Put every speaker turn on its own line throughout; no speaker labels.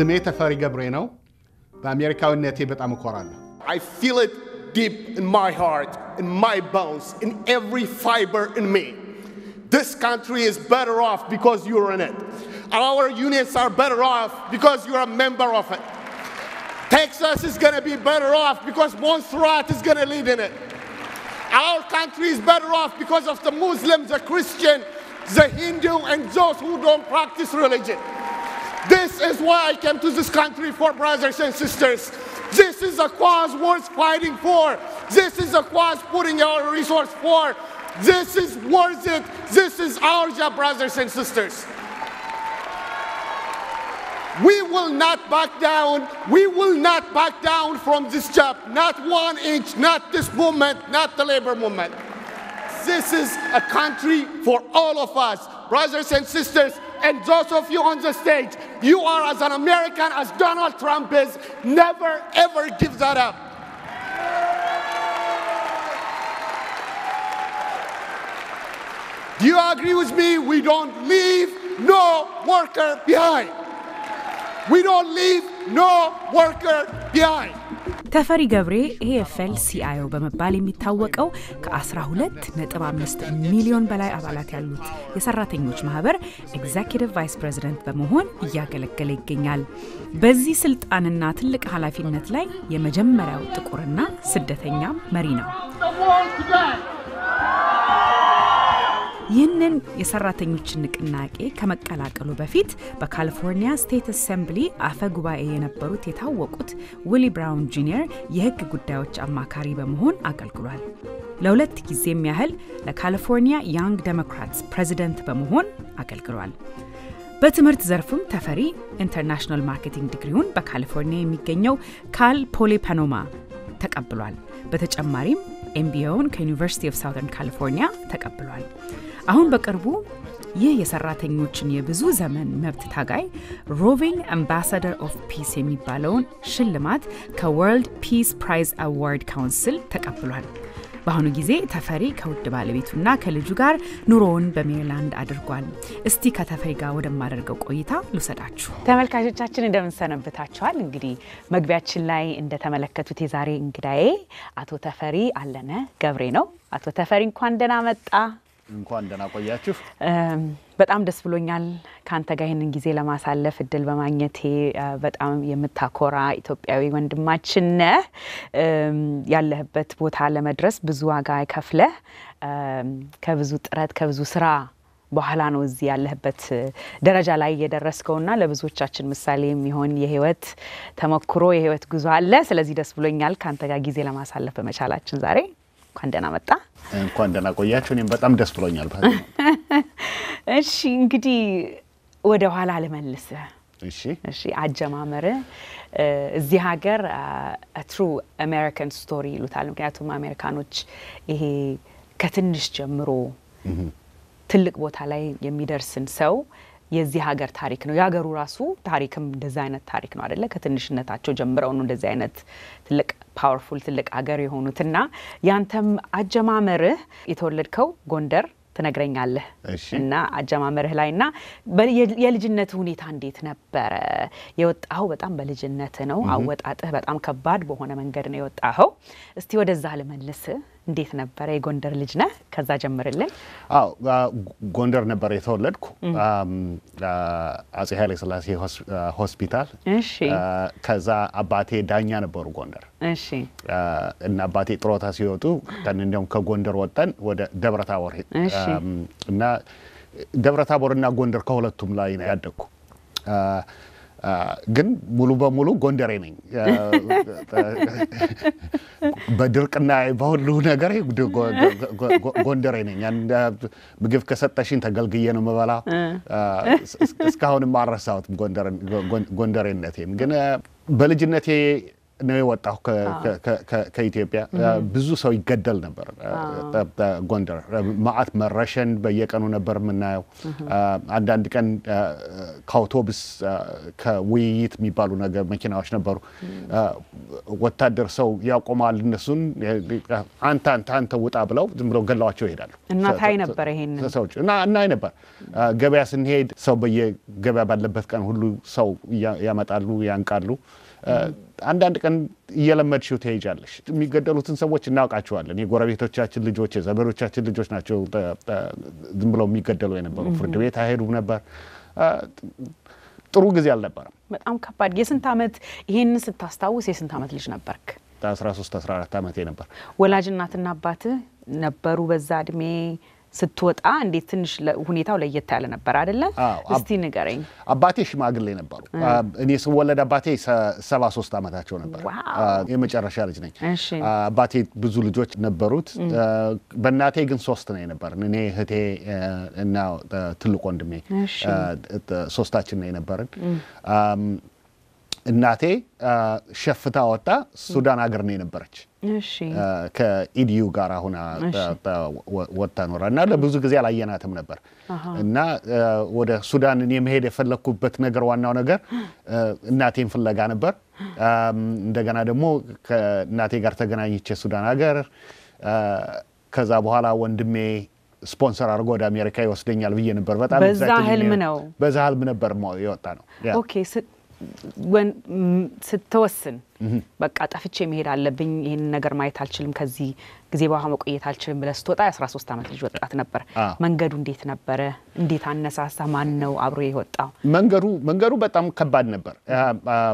ስሜ ተፈሪ ገብሬ ነው። በአሜሪካዊነቴ በጣም እኮራለሁ።
I feel it deep in my heart, in my bones, in every fiber in me. This country is better off because you're in it. Our unions are better off because you're a member of it. Texas is going to be better off because Montserrat is going to lead in it. Our country is better off because of the Muslims, the Christian, the Hindu, and those who don't practice religion. This is why I came to this country for brothers and sisters. This is a cause worth fighting for. This is a cause putting our resource for. This is worth it. This is our job, brothers and sisters. We will not back down. We will not back down from this job. Not one inch, not this movement, not the labor movement. This is a country for all of us, brothers and sisters, and those of you on the stage. You are as an American as Donald Trump is. Never, ever give that up. Do you agree with me? We don't leave no worker behind. We don't leave no worker behind.
ተፈሪ ገብሬ ኤኤፍኤል ሲአይኦ በመባል የሚታወቀው ከ12.5 ሚሊዮን በላይ አባላት ያሉት የሰራተኞች ማህበር ኤግዜኪቲቭ ቫይስ ፕሬዚደንት በመሆን እያገለገለ ይገኛል። በዚህ ስልጣንና ትልቅ ኃላፊነት ላይ የመጀመሪያው ጥቁርና ስደተኛ መሪ ነው። ይህንን የሰራተኞችን ንቅናቄ ከመቀላቀሉ በፊት በካሊፎርኒያ ስቴት አሰምብሊ አፈ ጉባኤ የነበሩት የታወቁት ዊሊ ብራውን ጁኒየር የህግ ጉዳዮች አማካሪ በመሆን አገልግሏል። ለሁለት ጊዜም ያህል ለካሊፎርኒያ ያንግ ዴሞክራትስ ፕሬዚደንት በመሆን አገልግሏል። በትምህርት ዘርፍም ተፈሪ ኢንተርናሽናል ማርኬቲንግ ዲግሪውን በካሊፎርኒያ የሚገኘው ካል ፖሊ ፓኖማ ተቀብሏል። በተጨማሪም ኤምቢኤውን ከዩኒቨርሲቲ ኦፍ ሳውዘርን ካሊፎርኒያ ተቀብሏል። አሁን በቅርቡ ይህ የሰራተኞችን የብዙ ዘመን መብት ታጋይ ሮቪንግ አምባሳደር ኦፍ ፒስ የሚባለውን ሽልማት ከወርልድ ፒስ ፕራይዝ አዋርድ ካውንስል ተቀብሏል። በአሁኑ ጊዜ ተፈሪ ከውድ ባለቤቱና ከልጁ ጋር ኑሮውን በሜሪላንድ አድርጓል። እስቲ ከተፈሪ ጋር ወደማደርገው ቆይታ ልውሰዳችሁ። ተመልካቾቻችን እንደምንሰነብታችኋል። እንግዲህ መግቢያችን ላይ እንደተመለከቱት የዛሬ እንግዳዬ አቶ ተፈሪ አለነ ገብሬ ነው። አቶ ተፈሪ እንኳን ደህና መጣ።
እንኳን ደህና ቆያችሁ።
በጣም ደስ ብሎኛል ከአንተ ጋር ይህንን ጊዜ ለማሳለፍ እድል በማግኘቴ። በጣም የምታኮራ ኢትዮጵያዊ ወንድማችን ነህ። ያለህበት ቦታ ለመድረስ ብዙ ዋጋ ከፍለህ ከብዙ ጥረት ከብዙ ስራ በኋላ ነው እዚህ ያለህበት ደረጃ ላይ የደረስከውና ለብዙዎቻችን ምሳሌ የሚሆን የህይወት ተሞክሮ የህይወት ጉዞ አለ። ስለዚህ ደስ ብሎኛል ከአንተ ጋር ጊዜ ለማሳለፍ በመቻላችን ዛሬ እንኳን ደህና መጣ።
እንኳን ደህና ቆያችሁ። እኔም በጣም ደስ ብሎኛል።
እሺ እንግዲህ ወደ ኋላ ልመልስ።
እሺ
እሺ አጀማመር እዚህ ሀገር ትሩ አሜሪካን ስቶሪ ይሉታል። ምክንያቱም አሜሪካኖች ይሄ ከትንሽ ጀምሮ ትልቅ ቦታ ላይ የሚደርስን ሰው የዚህ ሀገር ታሪክ ነው። የሀገሩ ራሱ ታሪክም እንደዚ አይነት ታሪክ ነው አደለ? ከትንሽነታቸው ጀምረው ነው እንደዚህ አይነት ትልቅ ፓወርፉል ትልቅ ሀገር የሆኑትና ያንተም አጀማመርህ የተወለድከው ጎንደር ትነግረኛለህ
እሺ።
እና አጀማመርህ ላይ እና የልጅነት ሁኔታ እንዴት ነበረ? የወጣኸው በጣም በልጅነት ነው። አወጣጥህ በጣም ከባድ በሆነ መንገድ ነው የወጣኸው። እስቲ ወደዛ ልመልስ። እንዴት ነበረ? የጎንደር ልጅ ነህ፣ ከዛ ጀምርልን።
አዎ ጎንደር ነበር የተወለድኩ አጼ ኃይለ ሥላሴ ሆስፒታል።
እሺ
ከዛ አባቴ ዳኛ ነበሩ ጎንደር
እሺ
እና አባቴ ጥሮታ ሲወጡ እንዲያውም ከጎንደር ወጠን ወደ ደብረ ታቦር ሄድ-
እሺ።
እና ደብረ ታቦር እና ጎንደር ከሁለቱም ላይ ነው ያደግኩ። ግን ሙሉ በሙሉ ጎንደሬ ነኝ። በድርቅና በሁሉ ነገር ጎንደሬ ነኝ። አንድ ምግብ ከሰጠሽኝ ተገልግዬ ነው የምበላ። እስካሁንም አልረሳሁትም ጎንደሬነቴን። ግን በልጅነቴ ነው የወጣሁ ከ- ከ- ከ- ከኢትዮጵያ። ብዙ ሰው ይገደል ነበር እ፣ እ፣ ጎንደር ማአት መረሸን በየቀኑ ነበር የምናየው። አንዳንድ ቀን እ፣ ከአውቶቡስ እ፣ ከውይይት የሚባሉ ነገር መኪናዎች ነበሩ። እ፣ ወታደር ሰው ያቆማል። እነሱን እ፣ አንተ አንተ አንተ ውጣ ብለው ዝም ብለው ገላዋቸው ይሄዳሉ።
እና ታይ ነበር ይሄንን
ሰዎች እና እናይ ነበር። አ፣ ገበያ ስንሄድ ሰው በየገበያ ባለበት ቀን ሁሉ ሰው እያ- ያመጣሉ፣ ያንቃሉ። አ፣ አንዳንድ ቀን እየለመድሽው ትሄጃለሽ። የሚገደሉትን ሰዎች እናውቃቸዋለን። የጎረቤቶቻችን ልጆች፣ የዘመዶቻችን ልጆች ናቸው ተ- ተ- ዝም ብለው የሚገደሉ የነበሩ። ፍርድ ቤት አይሄዱም ነበር። አ፣ ጥሩ ጊዜ አልነበረም።
በጣም ከባድ። የስንት ዓመት ይሄንን ስታስታውስ የስንት ዓመት ልጅ ነበርክ?
13 14 ዓመቴ ነበር።
ወላጅ እናትና አባትህ ነበሩ በዛ እድሜ ስትወጣ? እንዴት ትንሽ ለ- ሁኔታው ለየት ያለ ነበር አይደለ?
አዎ፣ አብ-
እስቲ ንገረኝ።
አባቴ ሽማግሌ ነበሩ። አ፣ እኔ ስወለድ አባቴ ሰ- 73 ዓመታቸው ነበር።
ዋው።
አ፣ የመጨረሻ ልጅ ነኝ።
እሺ።
አ፣ አባቴ ብዙ ልጆች ነበሩት። አ፣ በእናቴ ግን ሶስት ነው የነበርን። እኔ እህቴ አ፣ እና አ፣ ትልቅ ወንድሜ
እሺ።
አ፣ ጥ- ሶስታችን ነው የነበርን። አም፣ እናቴ አ፣ ሸፍታ ወጣ ሱዳን ሀገር ነው የነበረች
እሺ
አ፣ ከኢዲዩ ጋር አሁን
እሺ።
ወጥታ ኖራ እና ለብዙ ጊዜ አላየናትም ነበር እና አ፣ ወደ ሱዳን እኔ መሄድ የፈለግኩበት ነገር ዋናው ነገር አ፣ እናቴን ፍለጋ ነበር። አም፣ እንደገና ደግሞ ከእናቴ ጋር ተገናኝቼ ሱዳን ሀገር አ፣ ከዛ በኋላ ወንድሜ ስፖንሰር አድርጎ ወደ አሜሪካ ይወስደኛል ብዬ ነበር። በጣም
በዛ
excited
ህልም
ሆኜ-
ነው?
በዛ ህልም ነበር ሞ- የወጣ ነው ያ።
ኦኬ ስ- ወን- ም- ስትወስን በቃ ጠፍቼ መሄድ አለብኝ፣ ይህን ነገር ማየት አልችልም፣ ከዚህ ጊዜ በኋላ መቆየት አልችልም ብለህ ስትወጣ የ13 ዓመት ልጅ ወጣት ነበር።
አዎ።
መንገዱ እንዴት ነበረ? እንዴት አነሳሳ? ማን ነው አብሮ የወጣው?
መንገዱ መንገዱ በጣም ከባድ ነበር። አ- አ-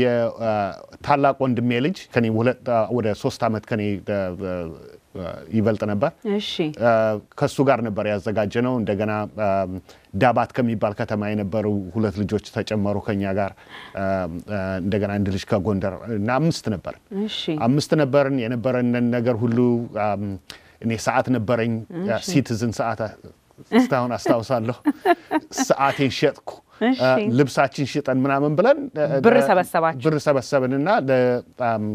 የታላቅ ወንድሜ ልጅ ከኔ ሁለት አ፣ ወደ ሶስት ዓመት ከኔ አ፣ አ፣ ይበልጥ ነበር።
እሺ
አ፣ ከሱ ጋር ነበር ያዘጋጀ ነው። እንደገና አ፣ ዳባት ከሚባል ከተማ የነበሩ ሁለት ልጆች ተጨመሩ ከኛ ጋር አ፣ አ፣ እንደገና አንድ ልጅ ከጎንደር እና አምስት ነበር።
እሺ
አምስት ነበርን። የነበረንን ነገር ሁሉ አም፣ እኔ ሰዓት ነበረኝ፣ ሲቲዝን ሰዓት አ- እስካሁን አስታውሳለሁ። ሰዓቴን ሸጥኩ።
እሺ።
አ፣ ልብሳችን ሽጠን ምናምን ብለን አ፣
ብር
ለ-
ሰበሰባችሁ?
ብር ሰበሰብንና ለ- አም፣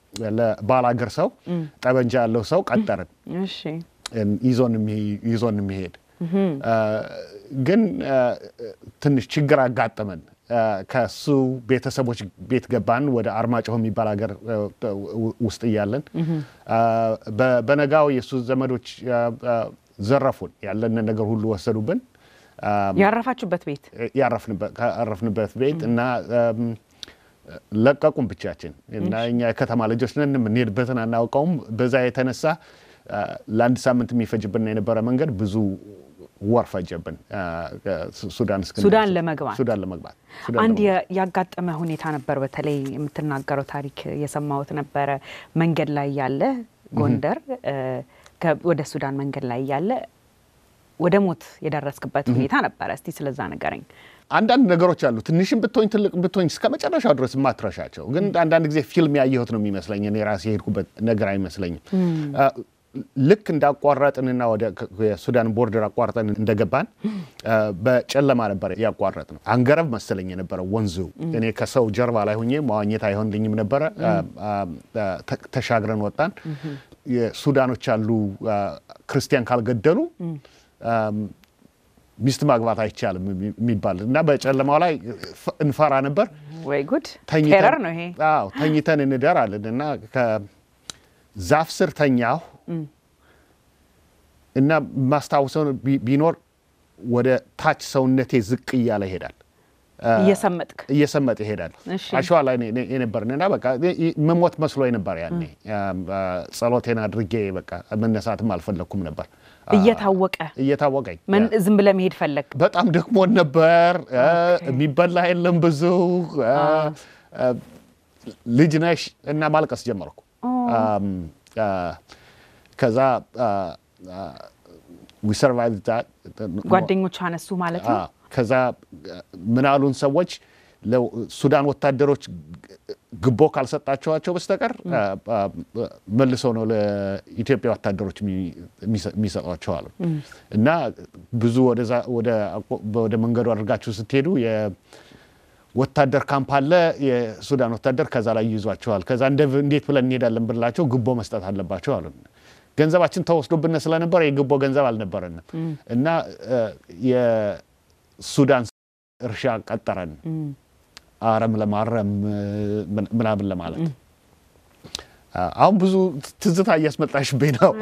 ለባላገር ሰው ጠበንጃ ያለው ሰው ቀጠርን
እሺ
ይዞን የሚ- ይዞን የሚሄድ አ፣ ግን አ፣ ትንሽ ችግር አጋጠመን። አ፣ ከሱ ቤተሰቦች ቤት ገባን። ወደ አርማጭሆ የሚባል ሀገር አ፣ ው- ውስጥ እያለን አ፣ በ- በነጋው የእሱ ዘመዶች አ፣ አ፣ ዘረፉን። ያለንን ነገር ሁሉ ወሰዱብን። አ፣
ያረፋችሁበት ቤት
ያረፍንበት ካረፍንበት ቤት እና አም፣ ለቀቁን ብቻችን እና እኛ የከተማ ልጆች ነን፣ የምንሄድበትን አናውቀውም። በዛ የተነሳ አ፣ ለአንድ ሳምንት የሚፈጅብን የነበረ መንገድ ብዙ ወር ፈጀብን አ፣ ሱ- ሱዳን እስክንደርስ።
ሱዳን ለመግባት
ሱዳን ለመግባት ሱዳን
አንድ
ለመግባት።
የ- ያጋጠመ ሁኔታ ነበር። በተለይ የምትናገረው ታሪክ የሰማሁት ነበረ። መንገድ ላይ ያለ ጎንደር እ፣ ከ- ወደ ሱዳን መንገድ ላይ ያለ ወደ ሞት የደረስክበት ሁኔታ ነበረ። እስቲ ስለዛ ንገረኝ።
አንዳንድ ነገሮች አሉ። ትንሽም ብትሆኝ ትልቅ ብትሆኝ እስከ መጨረሻው ድረስ የማትረሻቸው ግን አንዳንድ ጊዜ ፊልም ያየሁት ነው የሚመስለኝ። እኔ ራሴ የሄድኩበት ነገር አይመስለኝም። አ፣ ልክ እንዳቋረጥንና ወደ ከ- የሱዳን ቦርደር አቋርጠን እንደገባን አ፣ በጨለማ ነበር ያቋረጥ ነው። አንገረብ መሰለኝ የነበረው ወንዙ። እኔ ከሰው ጀርባ ላይ ሁኜ መዋኘት አይሆንልኝም ነበረ። አ፣ አ፣ አ፣ ተ- ተሻግረን ወጣን። የሱዳኖች አሉ አ፣ ክርስቲያን ካልገደሉ አም፣ ሚስት ማግባት አይቻልም የሚ- የሚባል እና በጨለማው ላይ ፍ- እንፈራ ነበር።
ወይ ጉድ!
ተኝተን-
ቴረር ነው ይሄ።
አዎ ተኝተን እንደር አለን እና ከዛፍ ስር ተኛሁ እና ማስታውሰው ቢ- ቢኖር ወደ ታች ሰውነቴ ዝቅ እያለ ይሄዳል
እየሰመጥክ
እየሰመጠ ይሄዳል።
እሺ።
አሸዋ ላይ ነ- ነ- የነበርን እና በቃ ይ- ይ- መሞት መስሎ ነበር ያኔ። አም፣ አ፣ ጸሎቴን አድርጌ በቃ መነሳትም አልፈለግኩም ነበር አ፣
እየታወቀ
እየታወቀኝ
ምን ዝም ብለህ መሄድ ፈለግ?
በጣም ደክሞን ነበር። አ፣ የሚበላ የለም ብዙ አ፣ አ፣ ልጅ ነሽ እና ማልቀስ ጀመርኩ። አም፣ አ፣ ከዛ ዊ ሰርቫይቭ
ጓደኞች አነሱ ማለት ነው።
አዎ። ከዛ ምን አሉን ሰዎች ለሱዳን ወታደሮች ግቦ ካልሰጣቸዋቸው በስተቀር አ፣ አ፣ መልሰው ነው ለኢትዮጵያ ወታደሮች የሚ- የሚሰ- የሚሰጧቸው አሉ። እና ብዙ ወደዛ ወደ አቆ- ወደ መንገዱ አድርጋችሁ ስትሄዱ የ- ወታደር ካምፕ አለ፣ የሱዳን ወታደር ከዛ ላይ ይዟቸዋል። ከዛ እንዴት ብለን እንሄዳለን ብንላቸው ግቦ መስጠት አለባቸው አሉ። ገንዘባችን ተወስዶብን ስለነበረ የግቦ ገንዘብ አልነበረንም እና የሱዳን እርሻ ቀጠረን አረም ለማረም ምናምን ለማለት አሁን ብዙ ትዝታ እያስመጣሽብኝ ነው።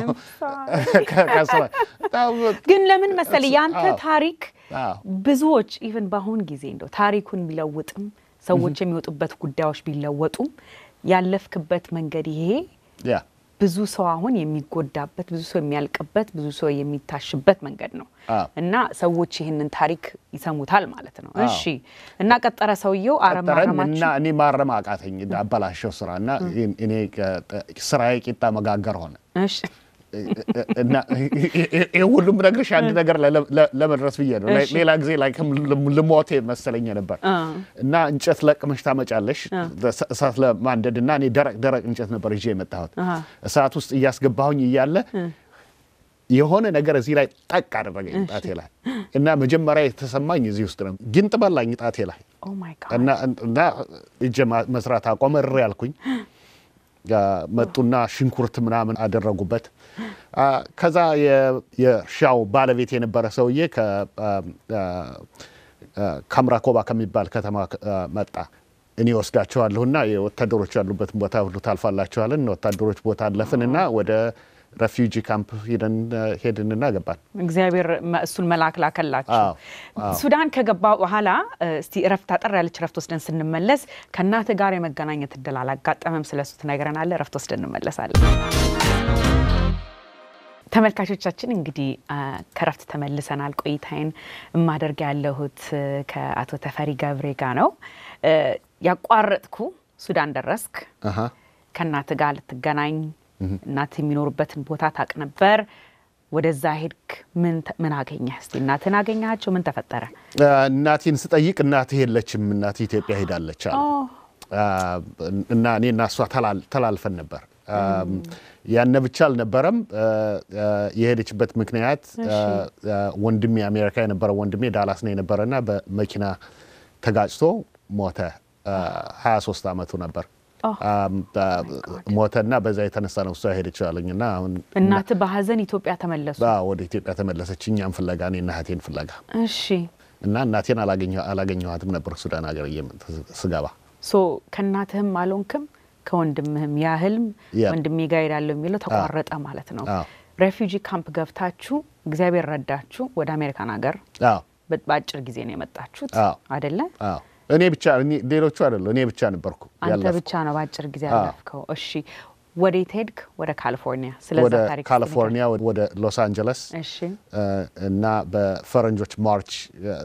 ግን ለምን መሰል ያንተ ታሪክ ብዙዎች ኢቨን በአሁን ጊዜ እንደው ታሪኩን ቢለውጥም ሰዎች የሚወጡበት ጉዳዮች ቢለወጡም ያለፍክበት መንገድ ይሄ ብዙ ሰው አሁን የሚጎዳበት ብዙ ሰው የሚያልቅበት ብዙ ሰው የሚታሽበት መንገድ ነው እና ሰዎች ይህንን ታሪክ ይሰሙታል ማለት ነው። እሺ እና ቀጠረ ሰውየው አረም
እና እኔ ማረም አቃተኝ አበላሸው ስራ እና እኔ ስራዬ ቂጣ መጋገር ሆነ። እና ይህ ሁሉም ነግርሽ አንድ ነገር ለመድረስ ብዬ ነው። ሌላ ጊዜ ላይ ልሞቴ መሰለኝ ነበር እና እንጨት ለቅመሽ ታመጫለሽ እሳት ለማንደድ እና እኔ ደረቅ ደረቅ እንጨት ነበር ይዤ የመጣሁት እሳት ውስጥ እያስገባሁኝ እያለ የሆነ ነገር እዚህ ላይ ጠቅ አደረገኝ ጣቴ ላይ እና መጀመሪያ የተሰማኝ እዚህ ውስጥ ነው። ጊንጥ በላኝ ጣቴ ላይ እና እጄ መስራት አቆመ። እሪ ያልኩኝ መጡና ሽንኩርት ምናምን አደረጉበት። ከዛ የእርሻው ባለቤት የነበረ ሰውዬ ከምራኮባ ከሚባል ከተማ መጣ። እኔ ወስዳቸዋለሁና የወታደሮች ያሉበትን ቦታ ሁሉ ታልፋላቸዋለን። ወታደሮች ቦታ አለፍንና ወደ ረፊውጂ ካምፕ ሄድንና ገባን።
እግዚአብሔር እሱን መላክ ላከላችሁ። ሱዳን ከገባ በኋላ እስቲ እረፍት አጠር ያለች እረፍት ወስደን ስንመለስ ከእናትህ ጋር የመገናኘት እድል አላጋጠመም። ስለሱ ትነግረናለህ። እረፍት ወስደን እንመለሳለን። ተመልካቾቻችን እንግዲህ ከረፍት ተመልሰናል። ቆይታዬን የማደርግ ያለሁት ከአቶ ተፈሪ ገብሬ ጋር ነው። ያቋረጥኩ ሱዳን ደረስክ። ከእናትህ ጋር ልትገናኝ እናት የሚኖሩበትን ቦታ ታቅ ነበር። ወደዛ ሄድክ። ምን አገኘህ? እስቲ እናትህን አገኘሃቸው? ምን ተፈጠረ?
እናቴን ስጠይቅ እናትህ የለችም፣ እናትህ ኢትዮጵያ ሄዳለች አሉ እና እኔ እና እሷ ተላልፈን ነበር። ያነ ብቻ አልነበረም። የሄደችበት ምክንያት ወንድሜ አሜሪካ የነበረ ወንድሜ ዳላስ ነው የነበረና በመኪና ተጋጭቶ ሞተ። 23 ዓመቱ ነበር። ሞተና በዛ የተነሳ ነው እሷ ሄደችው አለኝ እና አሁን
እናትህ በሀዘን ኢትዮጵያ ተመለሱ።
ወደ ኢትዮጵያ ተመለሰች፣ እኛም ፍለጋ እኔና እህቴን ፍለጋ።
እሺ።
እና እናቴን አላገኘኋትም ነበር ሱዳን ሀገር ስገባ።
ሶ ከእናትህም አልሆንክም ከወንድምህም ያህልም ወንድሜ ጋር ሄዳለሁ የሚለው ተቋረጠ ማለት ነው። ሬፊውጂ ካምፕ ገብታችሁ እግዚአብሔር ረዳችሁ ወደ አሜሪካን ሀገር በአጭር ጊዜ ነው የመጣችሁት አይደለ?
እኔ ብቻ ሌሎቹ አይደሉ፣ እኔ ብቻ ነበርኩ።
አንተ ብቻ ነው በአጭር ጊዜ ያለፍከው። እሺ፣ ወዴት ሄድክ? ወደ ካሊፎርኒያ።
ወደ ካሊፎርኒያ፣ ወደ ሎስ አንጀለስ እና በፈረንጆች ማርች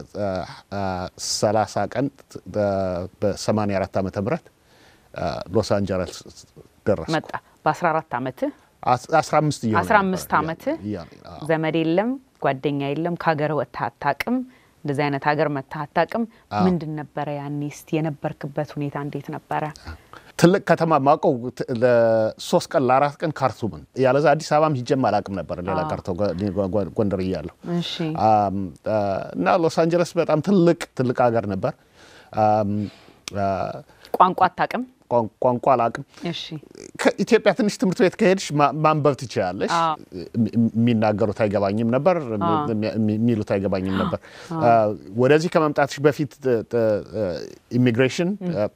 30 ቀን በ84 ዓመተ ምህረት ሎስ አንጀለስ ደረስኩ።
መጣ በ14 ዓመትህ
15 እየሆነ
15 ዓመትህ ዘመድ የለም ጓደኛ የለም ከሀገር ወጥተህ አታውቅም። እንደዚህ አይነት ሀገር መጥተህ አታውቅም። ምንድን ነበረ ያኔ እስቲ የነበርክበት ሁኔታ እንዴት ነበረ?
ትልቅ ከተማ ማውቀው ለሶስት ቀን ለአራት ቀን ካርቱምን፣ ያለዛ አዲስ አበባም ሂጄም አላውቅም ነበር። ሌላ ቀርተው ጎንደር እያለሁ እና ሎስ አንጀለስ በጣም ትልቅ ትልቅ ሀገር ነበር።
ቋንቋ አታውቅም?
ቋንቋ አላውቅም። ከኢትዮጵያ ትንሽ ትምህርት ቤት ከሄድሽ ማንበብ ትችላለሽ። የሚናገሩት አይገባኝም ነበር፣ የሚሉት አይገባኝም ነበር። ወደዚህ ከመምጣትሽ በፊት ኢሚግሬሽን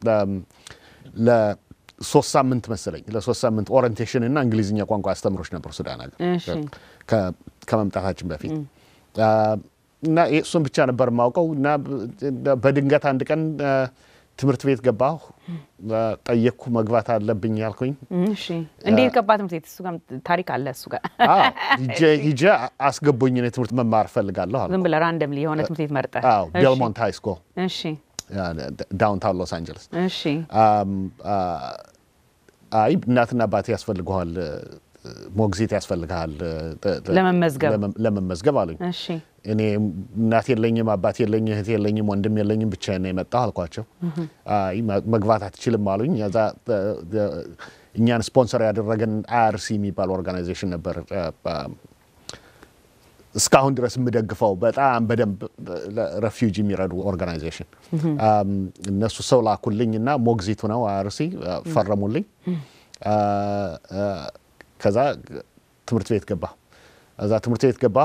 ለሶስት ሳምንት መሰለኝ ለሶስት ሳምንት ኦሪንቴሽን እና እንግሊዝኛ ቋንቋ አስተምሮች ነበሩ ሱዳን ሀገር ከመምጣታችን በፊት እና እሱን ብቻ ነበር የማውቀው እና በድንገት አንድ ቀን ትምህርት ቤት ገባሁ። ጠየቅኩ፣ መግባት አለብኝ ያልኩኝ።
እንዴት ገባ ትምህርት ቤት? እሱ ጋር ታሪክ አለ። እሱ ጋር
ሂጄ አስገቡኝ። እኔ ትምህርት መማር እፈልጋለሁ አልኩ።
ዝም ብለህ ራንደምሊ የሆነ ትምህርት ቤት መርጠህ?
ቤልሞንት ሃይ ስኩል
እሺ፣
ዳውንታውን ሎስ አንጀለስ።
እሺ።
አይ እናትና አባቴ ያስፈልገዋል ሞግዚት ያስፈልግሃል ለመመዝገብ አሉኝ። እኔ እናት የለኝም፣ አባት የለኝ፣ እህት የለኝም፣ ወንድም የለኝም፣ ብቻዬን ነው የመጣሁ አልኳቸው። አይ መግባት አትችልም አሉኝ። ዛ እኛን ስፖንሰር ያደረገን አይአርሲ የሚባል ኦርጋናይዜሽን ነበር። እስካሁን ድረስ የምደግፈው በጣም በደንብ ለረፊውጂ የሚረዱ ኦርጋናይዜሽን እነሱ ሰው ላኩልኝ እና ሞግዚቱ ነው አርሲ ፈረሙልኝ። ከዛ ትምህርት ቤት ገባ እዛ ትምህርት ቤት ገባ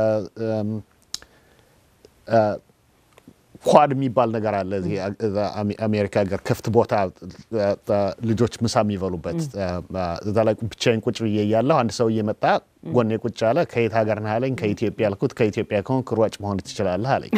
ኳድ የሚባል ነገር አለ እዚህ አሜሪካ ሀገር ክፍት ቦታ ልጆች ምሳ የሚበሉበት እዛ ላይ ብቻዬን ቁጭ ብዬ እያለሁ አንድ ሰው እየመጣ ጎኔ ቁጭ አለ። ከየት ሀገር ነህ አለኝ። ከኢትዮጵያ አልኩት። ከኢትዮጵያ ከሆንክ ሯጭ መሆን ትችላለህ አለኝ።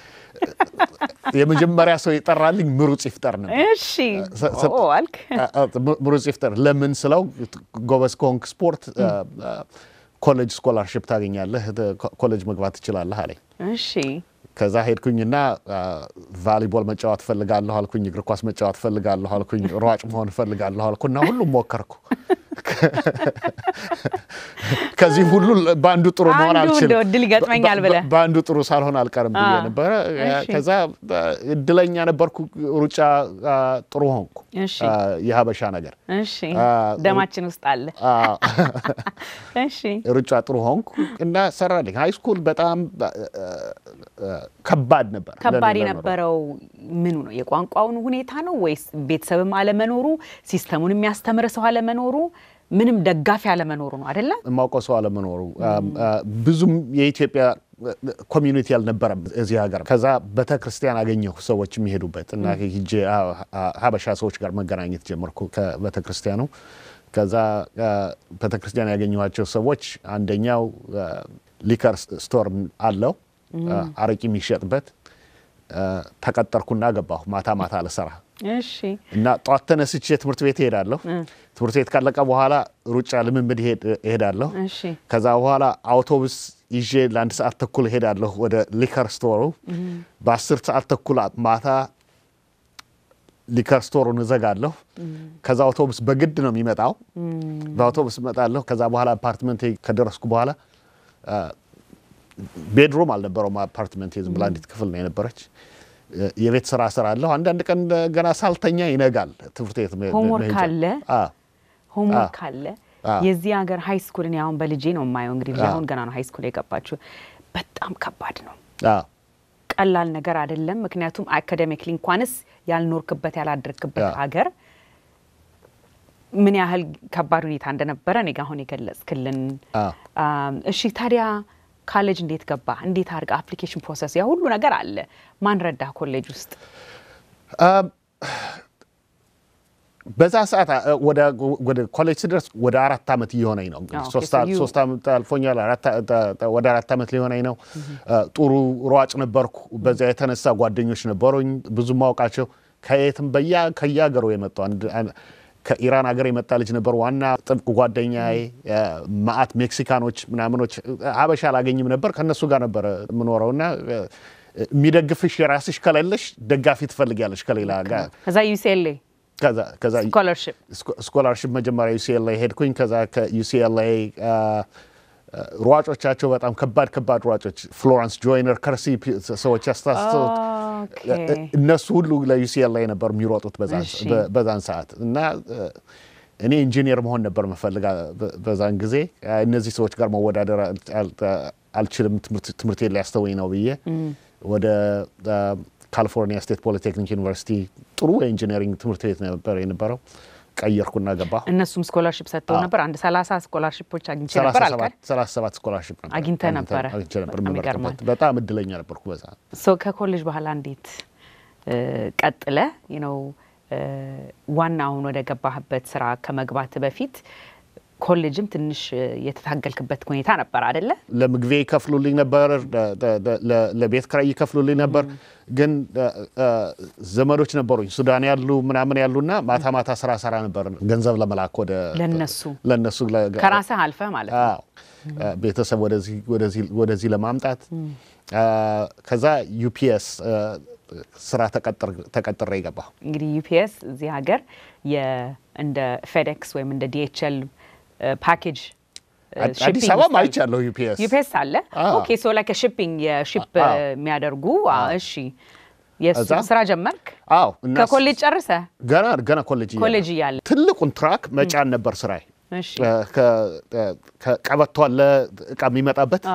የመጀመሪያ ሰው የጠራልኝ ምሩጽ ይፍጠር ነው።
እሺ አልክ።
ምሩጽ ይፍጠር ለምን ስለው ጎበዝ ከሆንክ ስፖርት ኮሌጅ ስኮላርሽፕ ታገኛለህ፣ ኮሌጅ መግባት ትችላለህ አለኝ።
እሺ
ከዛ ሄድኩኝና ቫሊቦል መጫወት ፈልጋለሁ አልኩኝ። እግር ኳስ መጫወት ፈልጋለሁ አልኩኝ። ሯጭ መሆን ፈልጋለሁ አልኩና ሁሉም ሞከርኩ። ከዚህ ሁሉ በአንዱ ጥሩ መሆን
አንዱ
አልችልም፣
እንደው እድል ይገጥመኛል ብለህ።
በአንዱ ጥሩ ሳልሆን አልቀርም ብዬ
አዎ።
ነበረ።
እሺ።
ከዛ እድለኛ ነበርኩ። ሩጫ ጥሩ ሆንኩ።
እሺ።
የሀበሻ ነገር
እሺ
አ-
ደማችን ውስጥ አለ።
አዎ።
እሺ
ሩጫ ጥሩ ሆንኩ እና ሰራልኝ። ሃይ ስኩል በጣም ከባድ ነበር።
ከባድ
ለእኔ ለመኖር።
የነበረው ምኑ ነው? የቋንቋውን ሁኔታ ነው ወይስ ቤተሰብም አለመኖሩ፣ ሲስተሙን የሚያስተምር ሰው አለመኖሩ፣ ምንም ደጋፊ አለመኖሩ ነው አይደለ?
የማውቀው ሰው አለመኖሩ ብዙም የኢትዮጵያ ኮሚዩኒቲ አልነበረም እዚህ ሀገር። ከዛ ቤተ ክርስቲያን አገኘሁ ሰዎች የሚሄዱበት እና ሂጄ ሀበሻ ሰዎች ጋር መገናኘት ጀመርኩ ከቤተ ክርስቲያኑ። ከዛ ቤተ ክርስቲያን ያገኘኋቸው ሰዎች አንደኛው ሊከር ስቶር አለው አረቂ የሚሸጥበት ተቀጠርኩና ገባሁ ማታ ማታ ለስራ
እሺ
እና ጠዋት ተነስቼ ትምህርት ቤት እሄዳለሁ። ትምህርት ቤት ካለቀ በኋላ ሩጫ ልምምድ እሄድ- እሄዳለሁ።
እሺ
ከዛ በኋላ አውቶቡስ ይዤ ለአንድ ሰዓት ተኩል እሄዳለሁ ወደ ሊከር ስቶሩ። በአስር ሰዓት ተኩል ማታ ሊከር ስቶሩን እዘጋለሁ። ከዛ አውቶቡስ በግድ ነው የሚመጣው። በአውቶቡስ እመጣለሁ። ከዛ በኋላ አፓርትመንት ከደረስኩ በኋላ ቤድሩም አልነበረውም አፓርትመንት ዝም ብላ አንዲት ክፍል ነው የነበረች። የቤት ስራ እሰራለሁ። አንዳንድ ቀን ገና ሳልተኛ ይነጋል። ትምህርት ቤት መ-
ሆምወርክ
መሄጃ።
አለ?
አዎ።
ሆምወርክ አለ።
አዎ።
የዚህ ሀገር ሃይ ስኩል እኔ አሁን በልጄ ነው የማየው። እንግዲህ ልጄ
አዎ።
አሁን ገና ነው ሃይ ስኩል የገባችው። በጣም ከባድ ነው።
አዎ።
ቀላል ነገር አይደለም። ምክንያቱም አካዴሚክሊ እንኳንስ ያልኖርክበት ያላደርክበት
አዎ።
ሀገር ምን ያህል ከባድ ሁኔታ እንደነበረ እኔ ጋ አሁን የገለጽክልን።
አዎ።
አም፣ እሺ ታዲያ ካሌጅ እንዴት ገባ? እንዴት አድርገህ አፕሊኬሽን ፕሮሰስ ያ ሁሉ ነገር አለ። ማን ረዳህ ኮሌጅ ውስጥ?
በዛ ሰዓት አ- ወደ ወደ ኮሌጅ ስደርስ ወደ አራት ዓመት እየሆነኝ ነው። እንግዲህ
ኦኬ፣
ሶስት
so
አ-
you-
ሶስት ዓመት አልፎኛል። አራት አ- ተ- ተ- ወደ አራት ዓመት ሊሆነኝ ነው። ጥሩ ሯጭ ነበርኩ። በዚያ የተነሳ ጓደኞች ነበሩኝ ብዙ ማውቃቸው ከየትም በያ ከየሀገሩ የመጡ አንድ አንድ- ከኢራን ሀገር የመጣ ልጅ ነበር ዋና ጥብቅ ጓደኛዬ። ማአት ሜክሲካኖች ምናምኖች ሀበሻ አላገኝም ነበር። ከእነሱ ጋር ነበረ የምኖረው እና የሚደግፍሽ የራስሽ ከሌለሽ ደጋፊ ትፈልጊያለሽ ከሌላ ጋር
ከዛ ዩሲኤልኤ
ከዛ ከዛ
ስኮለርሽፕ
ስኮላርሽፕ መጀመሪያ ዩሲኤልኤ ሄድኩኝ። ከዛ ከዩሲኤልኤ ሯጮቻቸው በጣም ከባድ ከባድ ሯጮች ፍሎረንስ ጆይነር፣ ከርሲ ፒ- ሰዎች ያስታስተውት
ኦኬ።
እነሱ ሁሉ ለዩሲኤልኤ ነበር የሚሮጡት በዛን-
እሺ።
በ- በዛን ሰዓት እና እ፣ እኔ ኢንጂኒየር መሆን ነበር መፈልጋ በዛን ጊዜ እነዚህ ሰዎች ጋር መወዳደር አል- አል- አልችልም፣ ትምህርት- ትምህርቴን ሊያስተወኝ ነው ብዬ ወደ አ፣ ካሊፎርኒያ ስቴት ፖሊቴክኒክ ዩኒቨርሲቲ ጥሩ የኢንጂነሪንግ ትምህርት ቤት ነበር የነበረው። ቀየርኩና ገባሁ።
እነሱም ስኮላርሽፕ ሰጥተው
አዎ።
ነበር። አንድ ሰላሳ ስኮላርሽፕ አግኝቼ ነበር አልካል።
37 ስኮላርሽፕ ነበር
አግኝተህ ነበረ?
አግኝቼ ነበር።
በጣም
የምመርጥበት።
ይገርማል።
በጣም እድለኛ ነበርኩ በዛ
ሶ ከኮሌጅ በኋላ እንዴት እ፣ ቀጥለ ነው ዋና አሁን ወደ ገባህበት ስራ ከመግባት በፊት ኮሌጅም ትንሽ እ፣ የተታገልክበት ሁኔታ ነበር አደለ?
ለምግቤ ይከፍሉልኝ ነበር፣ ለ- ለ- ለ- ለቤት ክራይ ይከፍሉልኝ ነበር። ግን እ፣ እ፣ ዘመዶች ነበሩኝ ሱዳን ያሉ ምናምን ያሉና ማታ ማታ ስራ ሰራ ነበር ገንዘብ ለመላክ ወደ
ለነሱ
ለነሱ ለ-
ከራስህ አልፈህ ማለት ነው።
አዎ እ፣ ቤተሰብ ወደዚህ ወደዚህ ወደዚህ ለማምጣት እ፣ ከዛ ዩፒኤስ እ፣ ስራ ተቀጥር- ተቀጥሬ ገባሁ።
እንግዲህ ዩፒኤስ እዚህ ሀገር የ- እንደ ፌዴክስ ወይም እንደ ዲኤችኤል ፓኬጅ
አዲስ አበባም አይቻለሁ ዩፒኤስ
ዩፒኤስ አለ።
አዎ።
ኦኬ ሶ ላይክ ሺፒንግ የሺፕ
አዎ።
የሚያደርጉ አ፣ እሺ የእሱ
እዛ?
ስራ ጀመርክ
አዎ እና
ከኮሌጅ ጨርሰ
ገና ገና ኮሌጅ እያለሁ
ኮሌጅ እያለ
ትልቁን ትራክ መጫን ነበር ስራዬ።
እሺ
ከቀበቶ አለ እቃ የሚመጣበት
አዎ።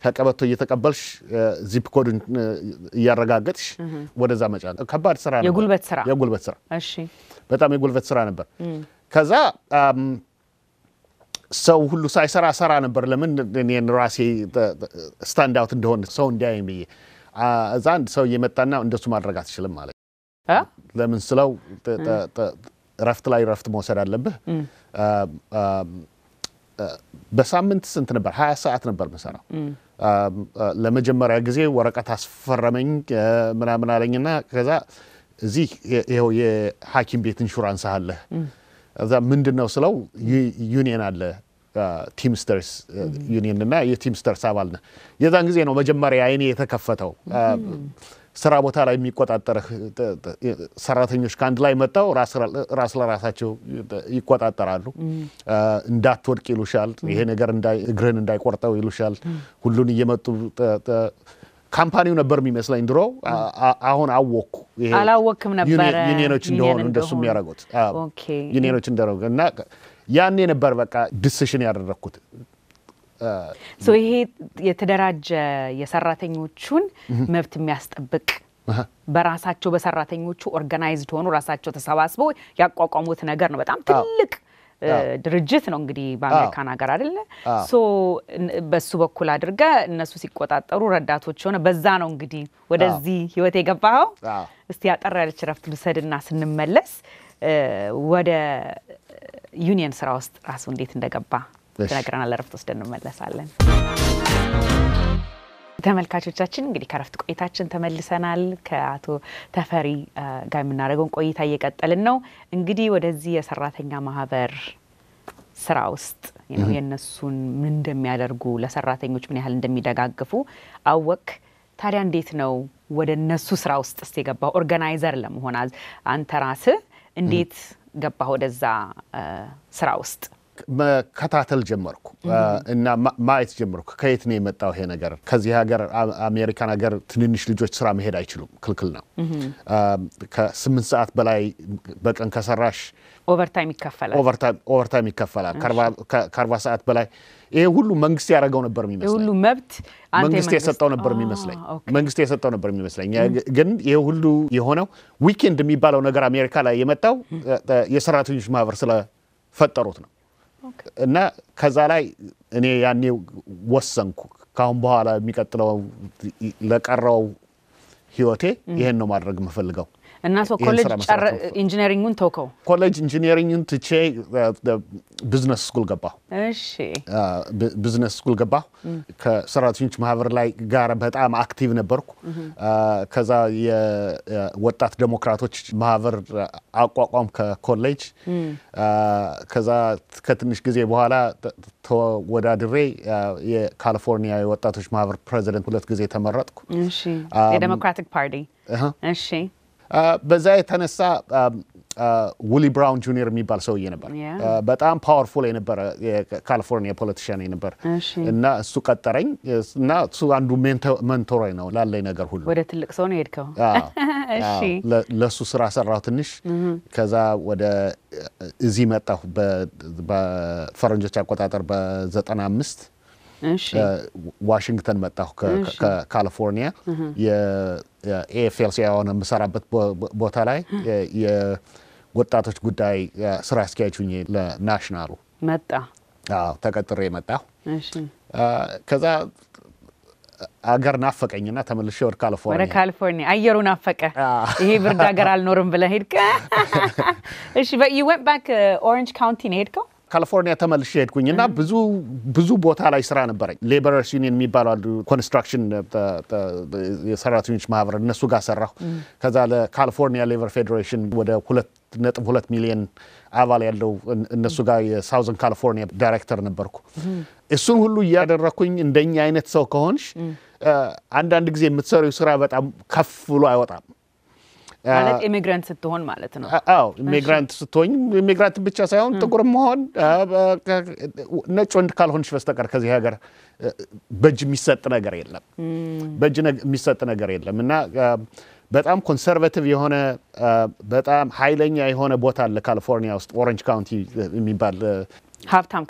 ከቀበቶ እየተቀበልሽ ዚፕ ኮዱን እ፣ እያረጋገጥሽ ወደዛ መጫን ከባድ ስራ ነበር።
የጉልበት ስራ።
የጉልበት ስራ
እሺ
በጣም የጉልበት ስራ ነበር። ከዛ አም፣ ሰው ሁሉ ሳይሰራ ሰራ ነበር። ለምን እኔን ራሴ ስታንድ አውት እንደሆን ሰው እንዲያየኝ ብዬ አ፣ እዛ አንድ ሰው እየመጣና እንደሱ ማድረግ አትችልም ማለት
እ?
ለምን ስለው ጥ- ጥ- ጥ- እረፍት ላይ እረፍት መውሰድ አለብህ። አ፣ አ፣ አ፣ በሳምንት ስንት ነበር? ሀያ ሰዓት ነበር ምሰራው። አ፣ አ፣ ለመጀመሪያ ጊዜ ወረቀት አስፈረመኝ አ፣ ምናምን አለኝና ከዛ እዚህ ይ- ይኸው የሐኪም ቤት ኢንሹራንስ አለህ። እዛ ምንድን ነው ስለው ዩ- ዩኒየን አለ ቲምስተርስ ዩኒየን እና የቲምስተርስ አባል ነህ። የዛን ጊዜ ነው መጀመሪያ አይኔ የተከፈተው። አ፣ ስራ ቦታ ላይ የሚቆጣጠርህ ጥ- ጥ- ሰራተኞች ከአንድ ላይ መጥተው ራስ ራስ ለራሳቸው ይቆጣጠራሉ። አ፣ እንዳትወድቅ ይሉሻል። ይሄ ነገር እንዳይ- እግርህን እንዳይቆርጠው ይሉሻል። ሁሉን እየመጡ ጥ- ጥ- ካምፓኒው ነበር የሚመስለኝ ድሮ። አ- አ- አሁን አወቅኩ። ይሄ
አላወቅክም ነበረ
ዩኒየን- ዩኒየኖች
ዩኒየን
እንደሆኑ እንደሱ
እንደሆኑ።
የሚያደርጉት አዎ፣
ኦኬ።
ዩኒየኖች እንደሆኑ እና ያኔ ነበር በቃ ዲሲሽን ያደረግኩት።
ሶ ይሄ የተደራጀ የሰራተኞቹን መብት የሚያስጠብቅ በራሳቸው በሰራተኞቹ ኦርጋናይዝድ ሆኑ ራሳቸው ተሰባስበው ያቋቋሙት ነገር ነው። በጣም ትልቅ እ፣ ድርጅት ነው እንግዲህ በአሜሪካን ሀገር አይደለ? ሶ እን- በሱ በኩል አድርገ እነሱ ሲቆጣጠሩ ረዳቶች ሆነ። በዛ ነው እንግዲህ ወደዚህ ህይወት የገባኸው።
አዎ።
እስቲ ያጠር ያለች ረፍት ልውሰድና ስንመለስ እ፣ ወደ ዩኒየን ስራ ውስጥ ራሱ እንዴት እንደገባ
እሺ።
ትነግረናል። ረፍት ወስደን እንመለሳለን። ተመልካቾቻችን እንግዲህ ከረፍት ቆይታችን ተመልሰናል። ከአቶ ተፈሪ እ፣ ጋር የምናደርገውን ቆይታ እየቀጠልን ነው። እንግዲህ ወደዚህ የሰራተኛ ማህበር ስራ ውስጥ ነው የእነሱን ምን እንደሚያደርጉ ለሰራተኞች ምን ያህል እንደሚደጋግፉ አወቅ። ታዲያ እንዴት ነው ወደ እነሱ ስራ ውስጥ ስ የገባው? ኦርጋናይዘር ለመሆን አዝ- አንተ ራስህ እንዴት ገባህ ወደዛ እ፣ ስራ ውስጥ?
መከታተል ጀመርኩ እና ማ- ማየት ጀመርኩ። ከየት ነው የመጣው ይሄ ነገር? ከዚህ ሀገር አ- አሜሪካን ሀገር ትንንሽ ልጆች ስራ መሄድ አይችሉም፣ ክልክል ነው። አ፣ ከስምንት ሰዓት በላይ በቀን ከሰራሽ
ኦቨርታይም ይከፈላል።
ኦቨርታይም ይከፈላል። ከአርባ- ከ- ከአርባ ሰዓት በላይ ይሄ ሁሉ መንግስት ያደረገው ነበር
የሁሉ
የሚመስለኝ
መብት አንተ
መንግስት
የመንግስት-
የሰጠው ነበር
አ፣
የሚመስለኝ
ኦኬ።
መንግስት የሰጠው ነበር የሚመስለኝ። ግን ይሄ ሁሉ የሆነው ዊኬንድ የሚባለው ነገር አሜሪካ ላይ የመጣው እ፣ የሰራተኞች ማህበር ስለፈጠሩት ነው። እና ከዛ ላይ እኔ ያኔ ወሰንኩ ካሁን በኋላ የሚቀጥለው ለቀረው ህይወቴ ይሄን ነው ማድረግ የምፈልገው።
እና ሰው
ይህን
ኮሌጅ
ስራ መስራት
ጨረ-
ነው።
ኢንጂነሪንጉን ተውከው?
ኮሌጅ ኢንጂኒሪንግን ትቼ ቢዝነስ ስኩል ገባሁ።
እሺ
ብ- ቢዝነስ ስኩል ገባሁ። ከሰራተኞች ማህበር ላይ ጋር በጣም አክቲቭ ነበርኩ። አ፣ ከዛ የወጣት ዴሞክራቶች ማህበር አቋቋም ከኮሌጅ አ፣ ከዛ ከትንሽ ጊዜ በኋላ ተ- ተወዳድሬ አ፣ የካሊፎርኒያ የወጣቶች ማህበር ፕሬዚደንት ሁለት ጊዜ ተመረጥኩ።
እሺ የዴሞክራቲክ ፓርቲ
እህ።
እሺ
አ፣ በዛ የተነሳ ውሊ ብራውን ጁኒየር የሚባል ሰውዬ ነበር።
ያ።
አ፣ በጣም ፓወርፉል የነበረ የካሊፎርኒያ ፖለቲሽያን ነበር
እሺ።
እና እሱ ቀጠረኝ እና እሱ አንዱ መንቶሬ ነው ላለኝ ነገር ሁሉ።
ወደ ትልቅ ሰው ነው የሄድከው?
አዎ፣
እሺ
አዎ። ለ- ለእሱ ስራ ሰራሁ ትንሽ። ከዛ ወደ እዚህ መጣሁ በ- በፈረንጆች አቆጣጠር በዘጠና አምስት
እሺ
ዋሽንግተን መጣሁ ከ-
እሺ።
ከካሊፎርኒያ የኤኤፍኤልሲ የሆነ የምሰራበት ቦ- ቦ- ቦታ ላይ የ- የወጣቶች ጉዳይ ስራ አስኪያጅ ሁኜ ለናሽናሉ
መጣ።
አዎ፣ ተቀጥሬ መጣሁ።
እሺ
አ፣ ከዛ አገር ናፈቀኝና ተመልሼ ወደ
ወደ
ካሊፎርኒያ
ካሊፎርኒያ አየሩ ናፈቀ።
አዎ።
ይሄ ብርድ ሀገር አልኖርም ብለህ ሄድከ? እሺ but you went back ኦሬንጅ ካውንቲ ነው የሄድከው?
ካሊፎርኒያ ተመልሼ ሄድኩኝ እና ብዙ ብዙ ቦታ ላይ ስራ ነበረኝ። ሌበረርስ ዩኒየን የሚባሉ አሉ፣ ኮንስትራክሽን ተ- ተ- የሰራተኞች ማህበር እነሱ ጋር ሰራሁ። ከዛ ለካሊፎርኒያ ሌበር ፌዴሬሽን ወደ ሁለት ነጥብ ሁለት ሚሊዮን አባል ያለው እን- እነሱ ጋር የሳውዘን ካሊፎርኒያ ዳይሬክተር ነበርኩ። እሱን ሁሉ እያደረግኩኝ እንደኛ አይነት ሰው ከሆንሽ አ፣ አንዳንድ ጊዜ የምትሰሪው ስራ በጣም ከፍ ብሎ አይወጣም።
ማለት ኢሚግራንት ስትሆን ማለት ነው።
አ- አዎ ኢሚግራንት ስትሆኝ ኢሚግራንት ብቻ ሳይሆን ጥቁር መሆን አ፣ በ- ከ- ነጭ ወንድ ካልሆንሽ በስተቀር ከዚህ ሀገር እ፣ በእጅ የሚሰጥ ነገር የለም። በእጅ ነግ- የሚሰጥ ነገር የለም እና አ፣ በጣም ኮንሰርቫቲቭ የሆነ አ፣ በጣም ኃይለኛ የሆነ ቦታ አለ ካሊፎርኒያ ውስጥ ኦረንጅ ካውንቲ የሚባል አ፣
ሀብታም ከተማ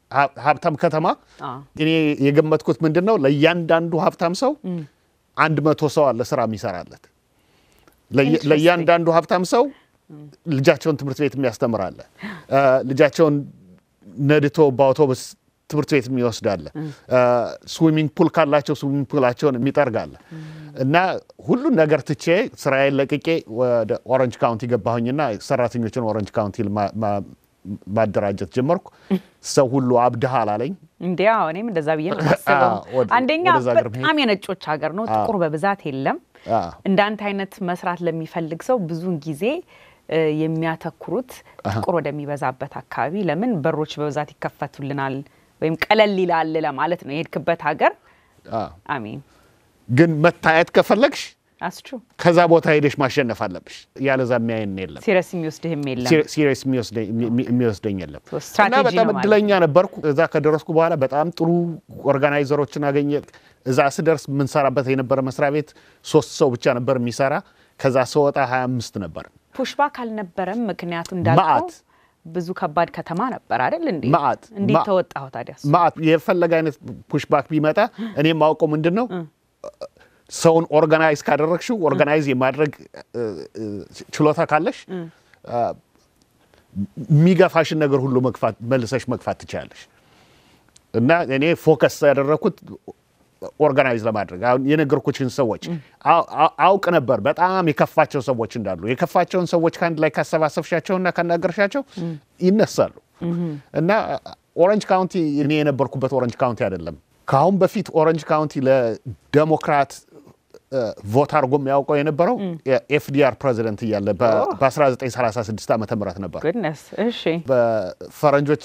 ሀ- ሀብታም ከተማ
አ።
እኔ የገመትኩት ምንድን ነው ለእያንዳንዱ ሀብታም ሰው አንድ መቶ ሰው አለ ስራ የሚሰራለት ለየ-
Interesting.
ለእያንዳንዱ ሀብታም ሰው ልጃቸውን ትምህርት ቤት የሚያስተምራለ ልጃቸውን ነድቶ በአውቶቡስ ትምህርት ቤት የሚወስዳለ ስዊሚንግ ፑል ካላቸው ስዊሚንግ ፑላቸውን የሚጠርጋለ እና ሁሉን ነገር ትቼ ስራዬን ለቅቄ ወደ ኦረንጅ ካውንቲ ገባሁኝና ሰራተኞችን ኦረንጅ ካውንቲ ማ- ማ- ማደራጀት ጀመርኩ። ሰው ሁሉ አብድሃል አለኝ።
እንዲያ እኔም እንደዛ ብዬ ነው የማስበው።
አዎ፣ ወደ-
አንደኛ
ወደዛ ሀገር
በጣም የነጮች ሀገር ነው፣ ጥቁር በብዛት የለም።
አዎ።
እንዳንተ አይነት መስራት ለሚፈልግ ሰው ብዙውን ጊዜ እ፣ የሚያተኩሩት ጥቁር ወደሚበዛበት አካባቢ ለምን በሮች በብዛት ይከፈቱልናል ወይም ቀለል ይላል ለማለት ነው የሄድክበት ሀገር።
አዎ።
አሚን
ግን መታየት ከፈለግሽ
አስቹ
ከዛ ቦታ ሄደሽ ማሸነፍ አለብሽ። ያለዛ የሚያየን የለም።
ሲሪየስ የሚወስድህም የለም።
ሲሪየስ የሚወስደኝ የለም
So strategy
እና በጣም
ነው ማለት
እድለኛ ነበርኩ። እዛ ከደረስኩ በኋላ በጣም ጥሩ ኦርጋናይዘሮችን አገኘ። እዛ ስደርስ የምንሰራበት የነበረ መስሪያ ቤት ሶስት ሰው ብቻ ነበር የሚሰራ። ከዛ ስወጣ 25 ነበር።
ፑሽባክ አልነበረም። ምክንያቱ እንዳልከው
መዓት።
ብዙ ከባድ ከተማ ነበር አይደል እንዴ?
መዓት።
እንዴት
መዓ-
ተወጣሁ ታዲያ? እሱ?
ማአት የፈለገ አይነት ፑሽባክ ቢመጣ እኔ የማውቀው ምንድን ነው ሰውን ኦርጋናይዝ ካደረግሽው ኦርጋናይዝ የማድረግ እ፣ እ፣ ችሎታ ካለሽ አ፣ የሚገፋሽን ነገር ሁሉ መግፋት መልሰሽ መግፋት ትችላለሽ። እና እኔ ፎከስ ያደረግኩት ኦርጋናይዝ ለማድረግ አሁን የነገርኩችን ሰዎች አው- አው- አውቅ ነበር በጣም የከፋቸው ሰዎች እንዳሉ። የከፋቸውን ሰዎች ከአንድ ላይ ካሰባሰብሻቸውና ካናገርሻቸው ይነሳሉ። እና ኦረንጅ ካውንቲ እኔ የነበርኩበት ኦረንጅ ካውንቲ አይደለም። ከአሁን በፊት ኦረንጅ ካውንቲ ለዴሞክራት እ፣ ቮት አድርጎ የሚያውቀው የነበረው የኤፍዲአር ፕሬዚደንት እያለ በ- በ1936 ዓመተ ምህረት ነበር።
ጉድነስ እሺ።
በፈረንጆች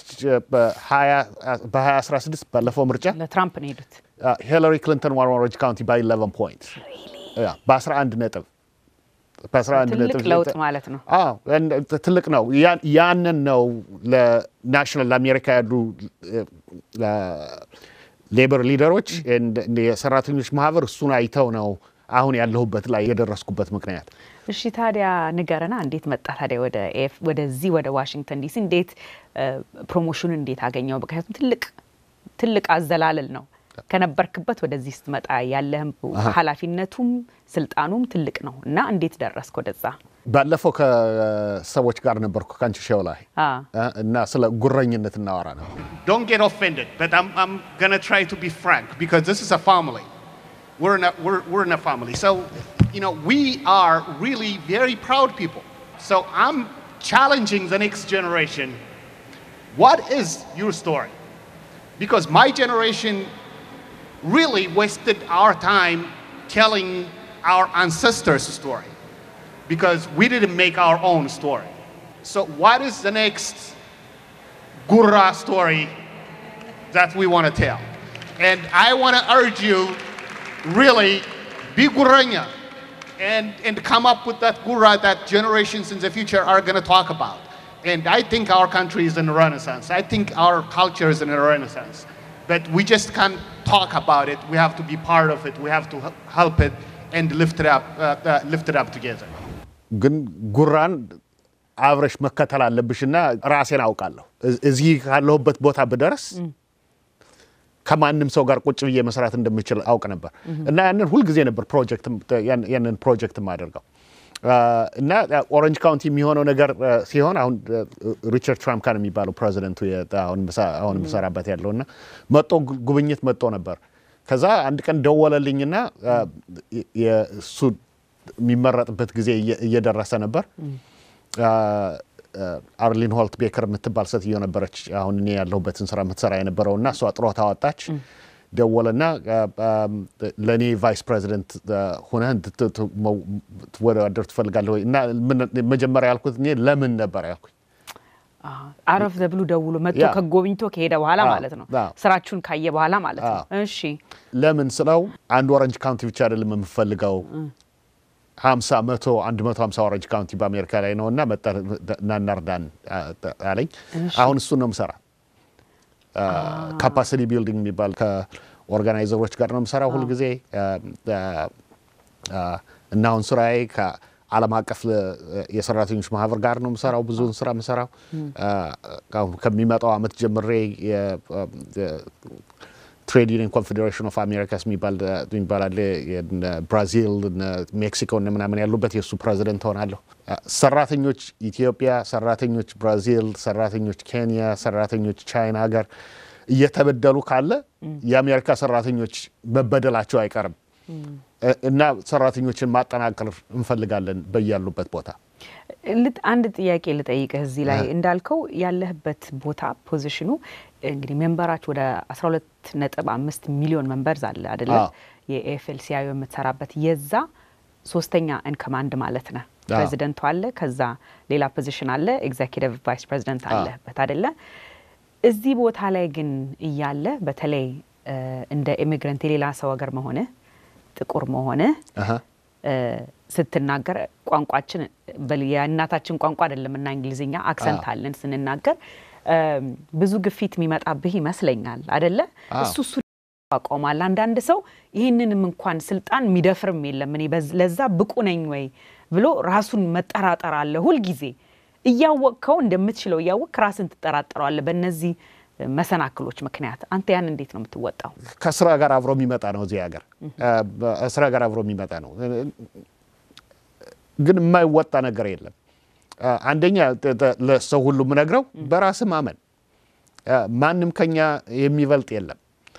በ2016 ባለፈው ምርጫ
ለትራምፕ ነው የሄዱት።
ሂለሪ ክሊንተን ዋን ኦረንጅ ካውንቲ ባይ 11 ፖይንት በ11 ነጥብ በ11
ትልቅ
ነጥብ
ለውጥ ማለት ነው።
አዎ እንደ- ትልቅ ነው። ያ- ያንን ነው ለናሽናል ለአሜሪካ ያሉ ሌበር ሊደሮች እንደ- እንደ የሰራተኞች ማህበር እሱን አይተው ነው አሁን ያለሁበት ላይ የደረስኩበት ምክንያት።
እሺ ታዲያ ንገረና፣ እንዴት መጣ ታዲያ ወደ ኤፍ ወደዚህ ወደ ዋሽንግተን ዲሲ እንዴት ፕሮሞሽን እንዴት አገኘው? ምክንያቱም ትልቅ ትልቅ አዘላለል ነው። ከነበርክበት ወደዚህ ስትመጣ ያለህም ኃላፊነቱም ስልጣኑም ትልቅ ነው እና እንዴት ደረስክ ወደዛ?
ባለፈው ከሰዎች ጋር ነበርኩ ከአንቺ ሸው ላይ
አ
እ፣ እና ስለ ጉረኝነት እናወራ ነው።
Don't get offended, but I'm, I'm gonna try to be frank because this is a family. We're in a, we're, we're in a family. So, you know, we are really very proud people. So I'm challenging the next generation. What is your story? Because my generation really wasted our time telling our ancestors' story because we didn't make our own story. So, what is the next Gurra story that we want to tell. And I want to urge you, really, be Gurranya and, and come up with that Gurra that generations in the future are going to talk about. And I think our country is in a renaissance. I think our culture is in a renaissance. But we just can't talk about it. We have to be part of it. We have to h- help it and lift it up, uh, uh, lift it up together.
ግን ጉራን አብረሽ መከተል አለብሽና ራሴን አውቃለሁ። እዝ- እዚህ ካለሁበት ቦታ ብደርስ ከማንም ሰው ጋር ቁጭ ብዬ መስራት እንደምችል አውቅ ነበር እና ያንን ሁልጊዜ ነበር ፕሮጀክት ያን- ያንን ፕሮጀክት የማደርገው አ፣ እና ኦረንጅ ካውንቲ የሚሆነው ነገር አ፣ ሲሆን አሁን አ፣ ሪቻርድ ትራምካን የሚባለው ፕሬዚደንቱ የ- አሁን ምሳ- አሁን የምሰራበት ያለው እና መጦ ጉ- ጉብኝት መጦ ነበር። ከዛ አንድ ቀን ደወለልኝና አ፣ የ- እሱ የሚመረጥበት ጊዜ እየ- እየደረሰ ነበር። አ፣ አ፣ አርሊን ሆልት ቤከር የምትባል ሴትዮ ነበረች አሁን እኔ ያለሁበትን ስራ የምትሰራ የነበረው እና እሷ ጥሮታ ወጣች። ደወለና አ፣ አ፣ ለእኔ ቫይስ ፕሬዚደንት ሆነህ እንድትወዳደር ትፈልጋለህ ወይ? እና ምን- መጀመሪያ ያልኩት እኔ ለምን ነበር ያልኩኝ።
አረፍ ዘብሉ ደውሎ መጥቶ
ያ።
ከጎብኝቶ ከሄደ በኋላ
አዎ፣
ማለት ነው።
አዎ።
ስራችሁን ካየ በኋላ ማለት ነው።
አዎ።
እሺ
ለምን ስለው አንድ ኦረንጅ ካውንቲ ብቻ አይደለም የምፈልገው ሀምሳ መቶ አንድ መቶ ሀምሳ ኦረንጅ ካውንቲ በአሜሪካ ላይ ነው እና መጣ እና እናርዳን አ- አለኝ። አሁን እሱን ነው የምሰራ። ካፓሲቲ ቢልዲንግ የሚባል ከኦርጋናይዘሮች ጋር ነው የምሰራው ሁልጊዜ አ- አ- አ- እና አሁን ስራዬ ዓለም አቀፍ የሰራተኞች ማህበር ጋር ነው የምሰራው። ብዙውን ስራ የምሰራው ከሚመጣው አመት ጀምሬ ትሬድ ዩኒየን ኮንፌዴሬሽን ኦፍ አሜሪካስ የሚባል አለ። ብራዚል፣ ሜክሲኮ እነ ምናምን ያሉበት የእሱ ፕሬዚደንት ሆናለሁ። ሰራተኞች ኢትዮጵያ፣ ሰራተኞች ብራዚል፣ ሰራተኞች ኬንያ፣ ሰራተኞች ቻይና ሀገር እየተበደሉ ካለ የአሜሪካ ሰራተኞች መበደላቸው አይቀርም እና ሰራተኞችን ማጠናከር እንፈልጋለን በያሉበት ቦታ።
አንድ ጥያቄ ልጠይቅህ እዚህ ላይ እንዳልከው ያለህበት ቦታ ፖዚሽኑ እንግዲህ ሜምበራች ወደ 12 ነጥብ አምስት ሚሊዮን መንበርዝ አለ አደለ? የኤፍኤልሲአይ የምትሰራበት የዛ ሶስተኛ ኢን ኮማንድ ማለት ነህ። ፕሬዚደንቱ አለ፣ ከዛ ሌላ ፖዚሽን አለ፣ ኤግዜኪቲቭ ቫይስ ፕሬዚደንት አለበት አደለ? እዚህ ቦታ ላይ ግን እያለ በተለይ እንደ ኢሚግረንት የሌላ ሰው ሀገር መሆንህ ጥቁር መሆንህ ስትናገር ቋንቋችን የእናታችን ቋንቋ አይደለም እና እንግሊዝኛ አክሰንት አለን ስንናገር ብዙ ግፊት የሚመጣብህ ይመስለኛል አደለ? እሱ እሱ አቆማል። አንዳንድ ሰው ይህንንም እንኳን ስልጣን የሚደፍርም የለም እኔ ለዛ ብቁ ነኝ ወይ ብሎ ራሱን መጠራጠር አለ። ሁልጊዜ እያወቅከው እንደምትችለው እያወቅ ራስን ትጠራጠረዋለ በእነዚህ መሰናክሎች ምክንያት። አንተ ያን እንዴት ነው የምትወጣው?
ከስራ ጋር አብሮ የሚመጣ ነው። እዚህ ሀገር ስራ ጋር አብሮ የሚመጣ ነው፣ ግን የማይወጣ ነገር የለም። አንደኛ ለሰው ሁሉ የምነግረው በራስ ማመን፣ ማንም ከኛ የሚበልጥ የለም።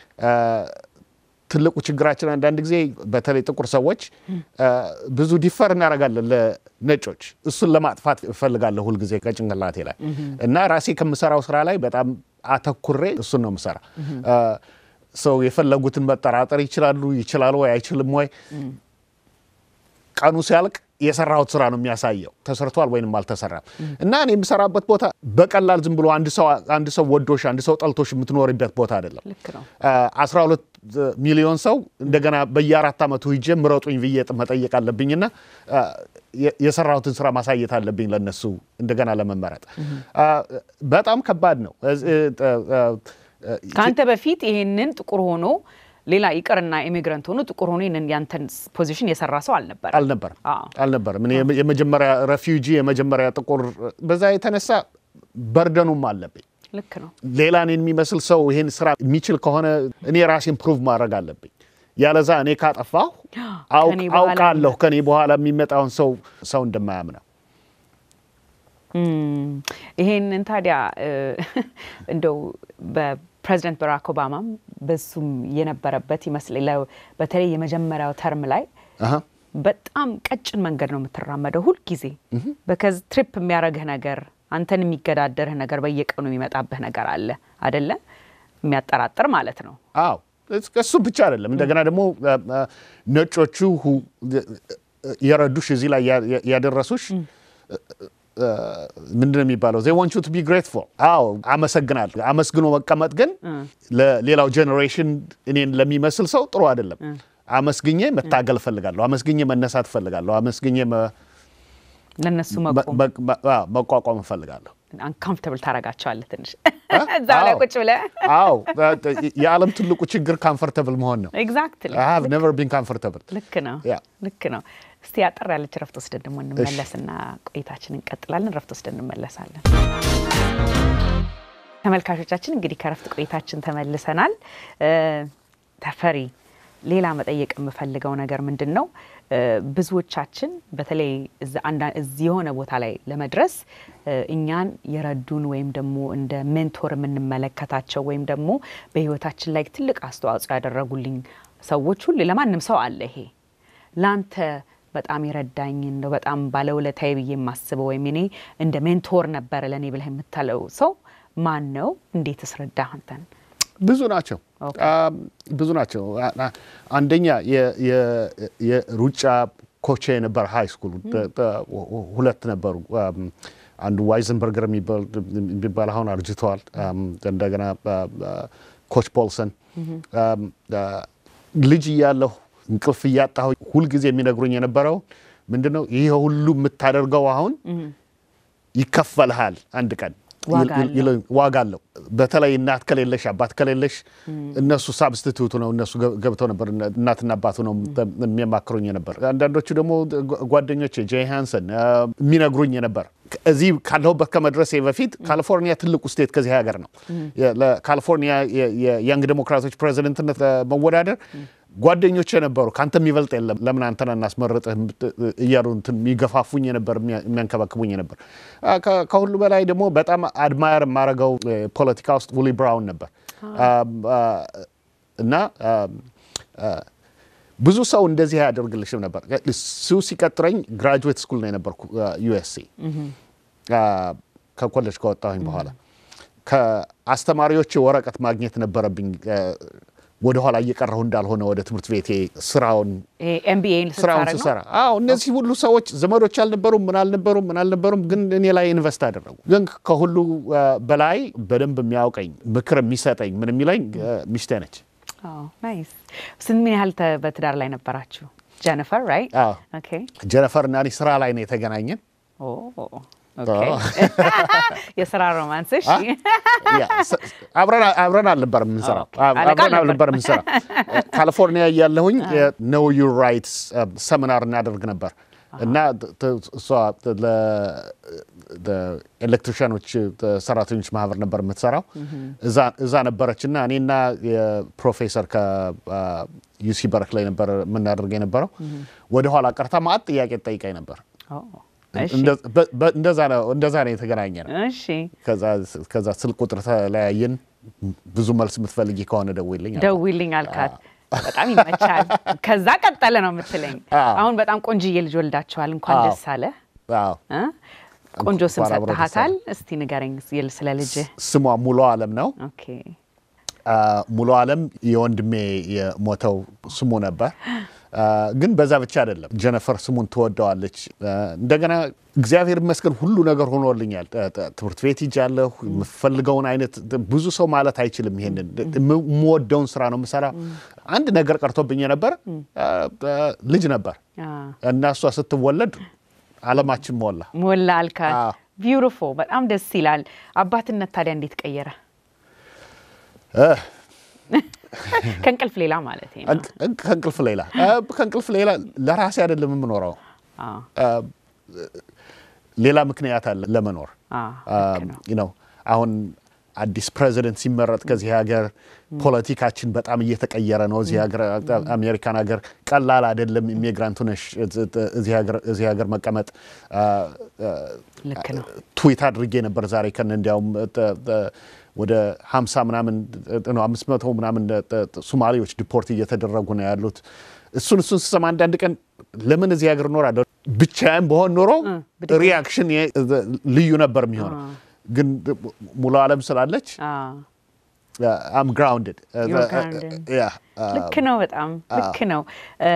ትልቁ ችግራችን አንዳንድ ጊዜ በተለይ ጥቁር ሰዎች ብዙ ዲፈር እናደርጋለን ለነጮች። እሱን ለማጥፋት እፈልጋለሁ ሁልጊዜ ከጭንቅላቴ ላይ እና ራሴ ከምሰራው ስራ ላይ በጣም አተኩሬ እሱን ነው የምሰራ። ሰው የፈለጉትን መጠራጠር ይችላሉ። ይችላሉ ወይ አይችልም ወይ ቀኑ ሲያልቅ የሰራሁት ስራ ነው የሚያሳየው ተሰርቷል ወይንም አልተሰራም። እና እኔ የምሰራበት ቦታ በቀላል ዝም ብሎ አንድ ሰው ወዶሽ አንድ ሰው ጠልቶሽ የምትኖርበት ቦታ አይደለም። አስራ ሁለት ሚሊዮን ሰው እንደገና በየአራት ዓመቱ ሂጄ ምረጡኝ ብዬ መጠየቅ አለብኝና የሰራሁትን ስራ ማሳየት አለብኝ ለነሱ እንደገና ለመመረጥ። በጣም ከባድ ነው።
ከአንተ በፊት ይሄንን ጥቁር ሆኖ ሌላ ይቅርና ኢሚግራንት ሆኖ ጥቁር ሆኖ ያንተን ፖዚሽን የሰራ ሰው አልነበረም
አልነበርም አልነበርም። እኔ የመጀመሪያ ሬፊውጂ የመጀመሪያ ጥቁር፣ በዛ የተነሳ በርደኑም አለብኝ።
ልክ ነው።
ሌላ እኔን የሚመስል ሰው ይሄን ስራ የሚችል ከሆነ እኔ ራሴን ፕሩቭ ማድረግ አለብኝ። ያለዛ እኔ ካጠፋሁ አውቃለሁ ከኔ በኋላ የሚመጣውን ሰው ሰው እንደማያምነው።
ይሄንን ታዲያ እንደው በፕሬዚደንት ባራክ ኦባማም በሱም የነበረበት ይመስለኝ በተለይ የመጀመሪያው ተርም ላይ በጣም ቀጭን መንገድ ነው የምትራመደው ሁልጊዜ በከዚ ትሪፕ የሚያደርግህ ነገር አንተን የሚገዳደርህ ነገር በየቀኑ የሚመጣብህ ነገር አለ አደለ? የሚያጠራጥር ማለት ነው።
አዎ እሱ ብቻ አይደለም። እንደገና ደግሞ ነጮቹ የረዱሽ እዚህ ላይ ያደረሱሽ ምንድን ነው የሚባለው? ዜ ዋንት ዩ ቱ ቢ ግሬትፉል። አዎ አመሰግናለሁ። አመስግኖ መቀመጥ ግን ለሌላው ጄኔሬሽን እኔን ለሚመስል ሰው ጥሩ አይደለም። አመስግኜ መታገል እፈልጋለሁ። አመስግኜ መነሳት እፈልጋለሁ። አመስግኜ
ለእነሱ
መቋቋም እፈልጋለሁ።
አንካምፍተብል ታረጋቸዋለህ ትንሽ እዛ ላይ ቁጭ ብለህ።
አዎ የዓለም ትልቁ ችግር ካምፈርተብል መሆን ነው።
ኤግዛክትሊ
አይ ኔቨር ቢን ካምፈርተብል።
ልክ ነው፣ ልክ ነው። እስቲ አጠር ያለች ረፍት ወስደን ደግሞ እንመለስና ቆይታችን እንቀጥላለን። ረፍት ወስደን እንመለሳለን። ተመልካቾቻችን እንግዲህ ከረፍት ቆይታችን ተመልሰናል። ተፈሪ ሌላ መጠየቅ የምፈልገው ነገር ምንድን ነው? ብዙዎቻችን በተለይ እዚህ የሆነ ቦታ ላይ ለመድረስ እኛን የረዱን ወይም ደግሞ እንደ ሜንቶር የምንመለከታቸው ወይም ደግሞ በሕይወታችን ላይ ትልቅ አስተዋጽኦ ያደረጉልኝ ሰዎች ሁሉ ለማንም ሰው አለ። ይሄ ለአንተ በጣም የረዳኝ እንደው በጣም ባለውለታዬ ብዬ የማስበው ወይም እኔ እንደ ሜንቶር ነበረ ለእኔ ብለህ የምታለው ሰው ማን ነው? እንዴትስ ረዳህ አንተን?
ብዙ ናቸው ብዙ ናቸው። አንደኛ የሩጫ ኮቼ የነበረ ሃይ ስኩል ሁለት ነበሩ። አንዱ ዋይዘንበርገር የሚባል አሁን አርጅተዋል። እንደገና ኮች ፖልሰን ልጅ እያለሁ እንቅልፍ እያጣሁ ሁልጊዜ የሚነግሩኝ የነበረው ምንድን ነው ይህ ሁሉ የምታደርገው አሁን ይከፈልሃል አንድ ቀን
ዋጋ
ይል-
አለው።
ይል- ዋጋ አለው። በተለይ እናት ከሌለሽ አባት ከሌለሽ እነሱ ሳብስቲቱቱ ነው። እነሱ ገ- ገብተው ነበር እነ- እናትና አባቱ ነው የሚያማክሩኝ ነበር። አንዳንዶቹ ደግሞ ጓ- ጓደኞቼ ጄ ሃንሰን አ፣ የሚነግሩኝ ነበር። እዚህ ካለሁበት ከመድረሴ በፊት ካሊፎርኒያ ትልቁ ስቴት ከዚህ ሀገር ነው። የ- ለካሊፎርኒያ የ- የ- የያንግ ዴሞክራቶች ፕሬዚደንትነት ለመወዳደር ጓደኞች የነበሩ ከአንተ የሚበልጥ የለም ለምን አንተን እናስመርጥህ የምት- እያሉ እንትን የሚገፋፉኝ የነበር የሚያ- የሚያንከባክቡኝ ነበር። አ፣ ከ- ከሁሉ በላይ ደግሞ በጣም አድማየር የማደርገው እ፣ ፖለቲካ ውስጥ ውሊ ብራውን ነበር አ፣ አ፣ እና አ፣ አ፣ ብዙ ሰው እንደዚህ አያደርግልሽም ነበር። እሱ ሲቀጥረኝ ግራጁዌት ስኩል ነው የነበርኩ ዩኤስሲ ከኮሌጅ ከወጣሁኝ በኋላ ከአስተማሪዎች ወረቀት ማግኘት ነበረብኝ አ፣ ወደኋላ እየቀረሁ እንዳልሆነ ወደ ትምህርት ቤቴ ስራውን
ኤምቢኤን
ስራውን ስሰራ አዎ እነዚህ ሁሉ ሰዎች ዘመዶች አልነበሩም፣ ምን አልነበሩም፣ ምን አልነበሩም፣ ግን እኔ ላይ ኢንቨስት አደረጉ። ግን ከሁሉ አ፣ በላይ በደንብ የሚያውቀኝ ምክር የሚሰጠኝ ምን የሚለኝ አ፣ ሚስቴ ነች።
ናይስ። ስንት ምን ያህል ተ- በትዳር ላይ ነበራችሁ? ጀኒፈር ራይት?
አዎ
ኦኬ
ጀነፈር እና እኔ ስራ ላይ ነው የተገናኘን።
ኦ ኦኬ። የስራ ሮማንስ እሺ።
ያ፣ ስ- አብረን አብረን አልነበረም የምንሰራው
ኦኬ። አለቃ
አብረን
ነበር።
አልነበረም የምንሰራው። ካሊፎርኒያ እያለሁኝ ኖው ዩር ራይትስ ሰሚናር እናደርግ ነበር እና ት- ት- እሷ ለኤሌክትሪሽያኖች ሰራተኞች ማህበር ነበር የምትሰራው እዛ- እዛ ነበረች እና እኔና የፕሮፌሰር ከዩሲ በርክላይ ነበር የምናደርግ የነበረው ወደኋላ ቀርታ ማአት ጥያቄ ትጠይቀኝ ነበር።
ኦ እሺ
እንደ- በ- በ- እንደዛ ነው እንደዛ ነው የተገናኘ ነው።
እሺ።
ከዛ- ከዛ ስልክ ቁጥር ተለያየን። ብዙ መልስ የምትፈልጊ ከሆነ ደውይልኝ አልኳት።
ደውልኝ አልካት። በጣም ይመቻል። ከዛ ቀጠለ ነው የምትለኝ።
አዎ።
አሁን በጣም ቆንጅዬ ልጅ ወልዳችኋል። እንኳን
አዎ።
ደስ አለ።
አዎ።
እ? ቆንጆ ስም
እንኳን አብሮ ደስ
ሰጥሃታል።
አለ።
እስቲ ንገረኝ ስለ- ስለ ልጅህ።
ስሟ ሙሉ አለም ነው።
ኦኬ
አ፣ ሙሉ አለም የወንድሜ የሞተው ስሙ ነበር። አ፣ ግን በዛ ብቻ አይደለም። ጀነፈር ስሙን ትወደዋለች። አ፣ እንደገና እግዚአብሔር ይመስገን ሁሉ ነገር ሆኖልኛል። ጥ- ጥ- ትምህርት ቤት ሂጃለሁ። የምፈልገውን አይነት ብዙ ሰው ማለት አይችልም። ይሄንን የምወደውን ስራ ነው የምሰራ። አንድ ነገር ቀርቶብኝ ነበር፣ አ፣ አ፣ ልጅ ነበር
አ፣
እና እሷ ስትወለድ አለማችን ሞላ።
ሞላ አልካት።
አዎ።
ቢዩቲፉል በጣም ደስ ይላል። አባትነት ታዲያ እንዴት ቀየረ? ከእንቅልፍ ሌላ ማለት ነው።
እንቅ- እንቅ- ከእንቅልፍ ሌላ አ፣ ከእንቅልፍ ሌላ ለራሴ አይደለም የምኖረው
አዎ፣
ሌላ ምክንያት አለ ለመኖር
አዎ፣ ልክ ነው።
ነው። አሁን አዲስ ፕሬዚደንት ሲመረጥ ከዚህ ሀገር ፖለቲካችን በጣም እየተቀየረ ነው። እዚህ ሀገር አሜሪካን ሀገር ቀላል አይደለም። ኢሚግራንት ሆነሽ እዚህ ሀገር- እዚህ ሀገር መቀመጥ አ፣ አ፣
ልክ ነው።
ትዊት አድርጌ ነበር ዛሬ ከነ እንዲያውም ጥ- ጥ- ወደ 50 ምናምን ነው 500 ምናምን ጥ- ጥ- ሶማሌዎች ዲፖርት እየተደረጉ ነው ያሉት። እሱን እሱን ስሰማ አንዳንድ ቀን ለምን እዚህ ሀገር እኖራለሁ ብቻዬን በሆን ኖሮ ሪያክሽን ልዩ ነበር የሚሆነው። ግን ሙሉ አለም ስላለች
አዎ፣
አም ግራውንድድ
You're grounded. ልክ ነው። በጣም ልክ ነው። እ፣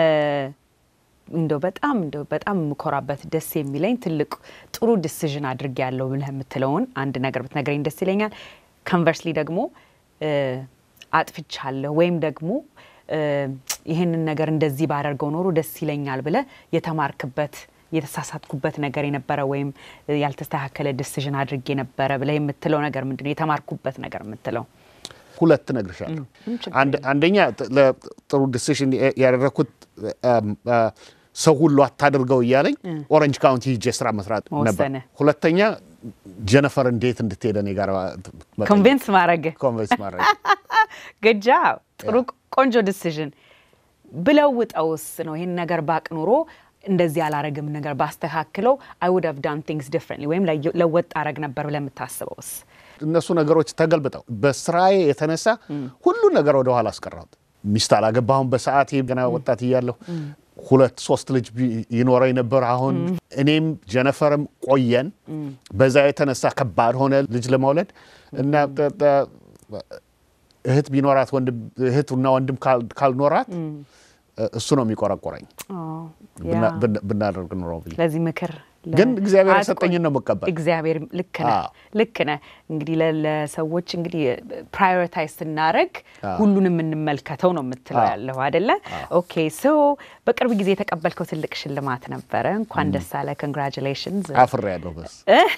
እንደው በጣም እንደው በጣም የምኮራበት ደስ የሚለኝ ትልቅ ጥሩ ዲሲዥን አድርጌ ያለው ብለህ የምትለውን አንድ ነገር ብትነግረኝ ደስ ይለኛል። ኮንቨርስሊ ደግሞ እ፣ አጥፍቻለሁ ወይም ደግሞ እ፣ ይህንን ነገር እንደዚህ ባደርገው ኖሮ ደስ ይለኛል ብለህ የተማርክበት የተሳሳትኩበት ነገር የነበረ ወይም ያልተስተካከለ ዲሲዥን አድርጌ ነበረ ብለህ የምትለው ነገር ምንድን ነው? የተማርኩበት ነገር የምትለው
ሁለት እነግርሻለሁ። አንድ- አንደኛ ጥ- ለ- ጥሩ ዲሲሽን ያደረግኩት አም፣ አ፣ ሰው ሁሉ አታድርገው እያለኝ ኦረንጅ ካውንቲ ሂጄ ስራ መስራት ነበር።
መወሰንህ።
ሁለተኛ ጀነፈር እንዴት እንድትሄደ እኔ ጋር መጠየቅ፣
ኮንቪንስ ማድረግ
ኮንቨንስ ማድረግ
ግጃ ጥሩ ቆንጆ ዲሲዥን ብለውጠውስ ነው ይህን ነገር ባቅ ኑሮ እንደዚህ አላረግም ነገር ባስተካክለው አይ ውድ ሃቭ ዳን ቲንግስ ዲፍረንትሊ ወይም ለየ- ለወጥ አረግ ነበር ብለህ የምታስበውስ
እነሱ ነገሮች ተገልብጠው በስራዬ የተነሳ ሁሉ ነገር ወደ ኋላ አስቀረሁት። ሚስት አላገባሁም በሰዓቴ ገና ወጣት እያለሁ ሁለት ሶስት ልጅ ቢ- ይኖረኝ ነበር። አሁን እኔም ጀነፈርም ቆየን። በዛ የተነሳ ከባድ ሆነ ልጅ ለመውለድ እና ተ- ተ- እህት ቢኖራት ወንድም እህትና ወንድም ካል- ካልኖራት እሱ ነው የሚቆረቆረኝ
ኦ፣ ያ።
ብና- ብና- ብናደርግ ኑሮ ብዬ
ለዚህ ምክር ለ-
ግን እግዚአብሔር
አትቆይ።
የሰጠኝን ነው የምቀበል።
እግዚአብሔር ልክ ነህ
አዎ።
ልክ ነህ። እንግዲህ ለ- ለሰዎች እንግዲህ ፕራዮሪታይዝ ስናደርግ ሁሉንም እንመልከተው ነው የምትለው
አዎ።
ያለው አይደለ? ኦኬ ሶ በቅርብ ጊዜ የተቀበልከው ትልቅ ሽልማት ነበረ። እንኳን ደስ አለ። ኮንግራጁሌሽንስ
አፍሬ ያለሁ በስ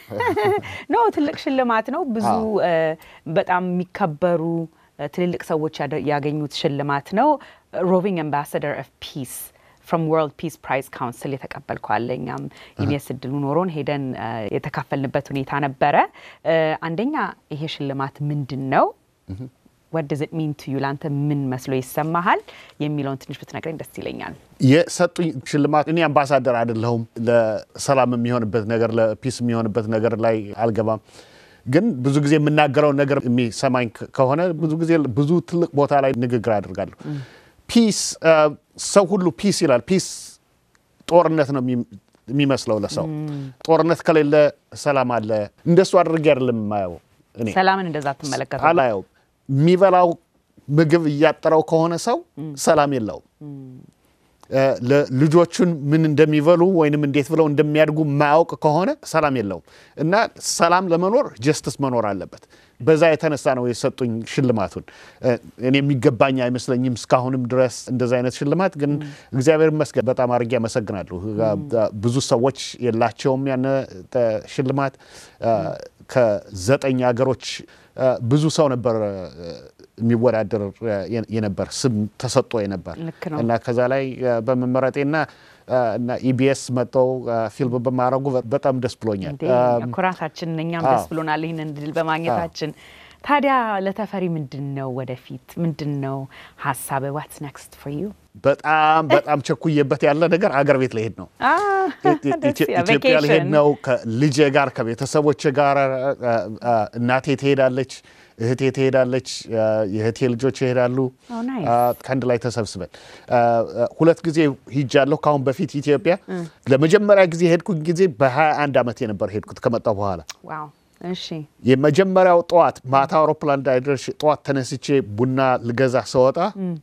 ኖ ትልቅ ሽልማት ነው። ብዙ እ፣ በጣም የሚከበሩ እ፣ ትልልቅ ሰዎች ያደ- ያገኙት ሽልማት ነው። ሮቪንግ አምባሳደር ኦፍ ፒስ ፍሮም ወርልድ ፒስ ፕራይዝ ካውንስል የተቀበልከው አለ። እኛም ኢቢኤስ እድሉ ኖሮን ሄደን እ፣ የተካፈልንበት ሁኔታ ነበረ። እ፣ አንደኛ ይሄ ሽልማት ምንድን ነው? ወት ዶዝ ኢት ሚን ቱ ዩ ለአንተ ምን መስሎ ይሰማሃል የሚለውን ትንሽ ብትነግረኝ ደስ ይለኛል።
የሰጡኝ ሽልማት እኔ አምባሳደር አይደለሁም። ለሰላም የሚሆንበት ነገር ለፒስ የሚሆንበት ነገር ላይ አልገባም። ግን ብዙ ጊዜ የምናገረውን ነገር የሚሰማኝ ከ- ከሆነ ብዙ ጊዜ ብዙ ትልቅ ቦታ ላይ ንግግር አድርጋለሁ። ፒስ ሰው ሁሉ ፒስ ይላል። ፒስ ጦርነት ነው የሚ- የሚመስለው ለሰው። ጦርነት ከሌለ ሰላም አለ። እንደሱ አድርጌ አይደለም የማየው እኔ
ሰላምን እንደዛ ትመለከተው
አላየው የሚበላው ምግብ እያጠረው ከሆነ ሰው ሰላም የለውም። እ፣ ለ- ልጆቹን ምን እንደሚበሉ ወይንም እንዴት ብለው እንደሚያድጉ ማያውቅ ከሆነ ሰላም የለውም እና ሰላም ለመኖር ጀስትስ መኖር አለበት። በዛ የተነሳ ነው የሰጡኝ ሽልማቱን። እ፣ እኔ የሚገባኝ አይመስለኝም እስካሁንም ድረስ እንደዛ አይነት ሽልማት ግን እግዚአብሔር ይመስገን በጣም አድርጌ አመሰግናለሁ። እ፣ ብዙ ሰዎች የላቸውም ያነ እ፣ ሽልማት እ፣ ከዘጠኝ ሀገሮች እ፣ ብዙ ሰው ነበር እ፣ የሚወዳደር እ፣ የ- የነበር ስም ተሰጥቶ የነበር
ልክ ነው።
እና ከዛ ላይ እ፣ በመመረጤና እ፣ እና ኢቢኤስ መጥተው እ፣ ፊልም በማድረጉ በ- በጣም ደስ ብሎኛል።
እንዴ
እ፣
ኩራታችን እኛም ደስ
አዎ።
ብሎናል ይህንን ድል በማግኘታችን። ታዲያ ለተፈሪ ምንድን ነው ወደፊት ምንድን ነው ሀሳብ ዋትስ ኔክስት ፎር ዩ?
በጣም በጣም ቸኩዬበት ያለ ነገር አገር ቤት ልሄድ ነው። ኢትዮጵያ ልሄድ ነው ከልጄ ጋር ከቤተሰቦች ጋር እ፣ እ፣ እናቴ ትሄዳለች፣ እህቴ ትሄዳለች፣ እ፣ የእህቴ ልጆች ይሄዳሉ።
Oh, nice.
እ፣ ከአንድ ላይ ተሰብስበን እ፣ እ፣ ሁለት ጊዜ ሂጃለሁ። ከአሁን በፊት ኢትዮጵያ ለመጀመሪያ ጊዜ ሄድኩኝ ጊዜ በ21 ዓመቴ ነበር ሄድኩት ከመጣሁ በኋላ
ዋው እሺ
የመጀመሪያው ጠዋት ማታ አውሮፕላን እንዳይደርስ ጠዋት ተነስቼ ቡና ልገዛ ስወጣ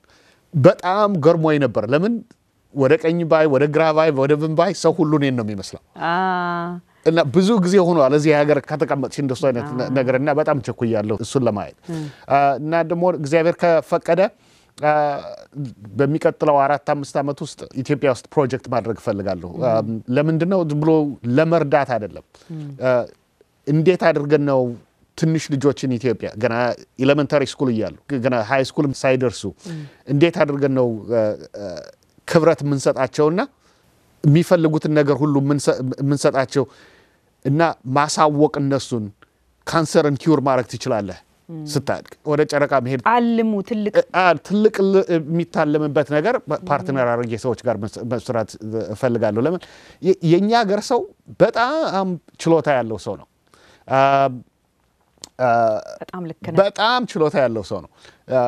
በጣም ገርሞኝ ነበር። ለምን ወደ ቀኝ ባይ፣ ወደ ግራ ባይ፣ ወደ ምን ባይ ሰው ሁሉ እኔን ነው የሚመስለው።
አ
እና ብዙ ጊዜ ሆኗል እዚህ ሀገር ከተቀመጥሽ እንደሱ አይነት ነ- ነገር እና በጣም ቸኩያለሁ እሱን ለማየት አ፣ እና ደግሞ እግዚአብሔር ከፈቀደ አ፣ በሚቀጥለው አራት አምስት ዓመት ውስጥ ኢትዮጵያ ውስጥ ፕሮጀክት ማድረግ እፈልጋለሁ። አ፣ ለምንድን ነው ዝም ብሎ ለመርዳት አይደለም። አ፣ እንዴት አድርገን ነው ትንሽ ልጆችን ኢትዮጵያ ገና ኤሌመንታሪ ስኩል እያሉ ገና ሃይ ስኩል ሳይደርሱ እንዴት አድርገን ነው አ፣ አ፣ ክብረት የምንሰጣቸውና የሚፈልጉትን ነገር ሁሉ የምንሰ- የምንሰጣቸው እና ማሳወቅ እነሱን ካንሰርን ኪውር ማድረግ ትችላለህ ስታድግ ወደ ጨረቃ መሄድ
አልሙ ትልቅ
አ፣ ትልቅ ል- የሚታለምበት ነገር ፓርትነር አድርጌ ሰዎች ጋር መስ- መስራት እፈልጋለሁ። ለምን የ- የእኛ ሀገር ሰው በጣም ችሎታ ያለው ሰው ነው። አ፣ አ፣
በጣም ልክ ነው።
በጣም ችሎታ ያለው ሰው ነው። አ፣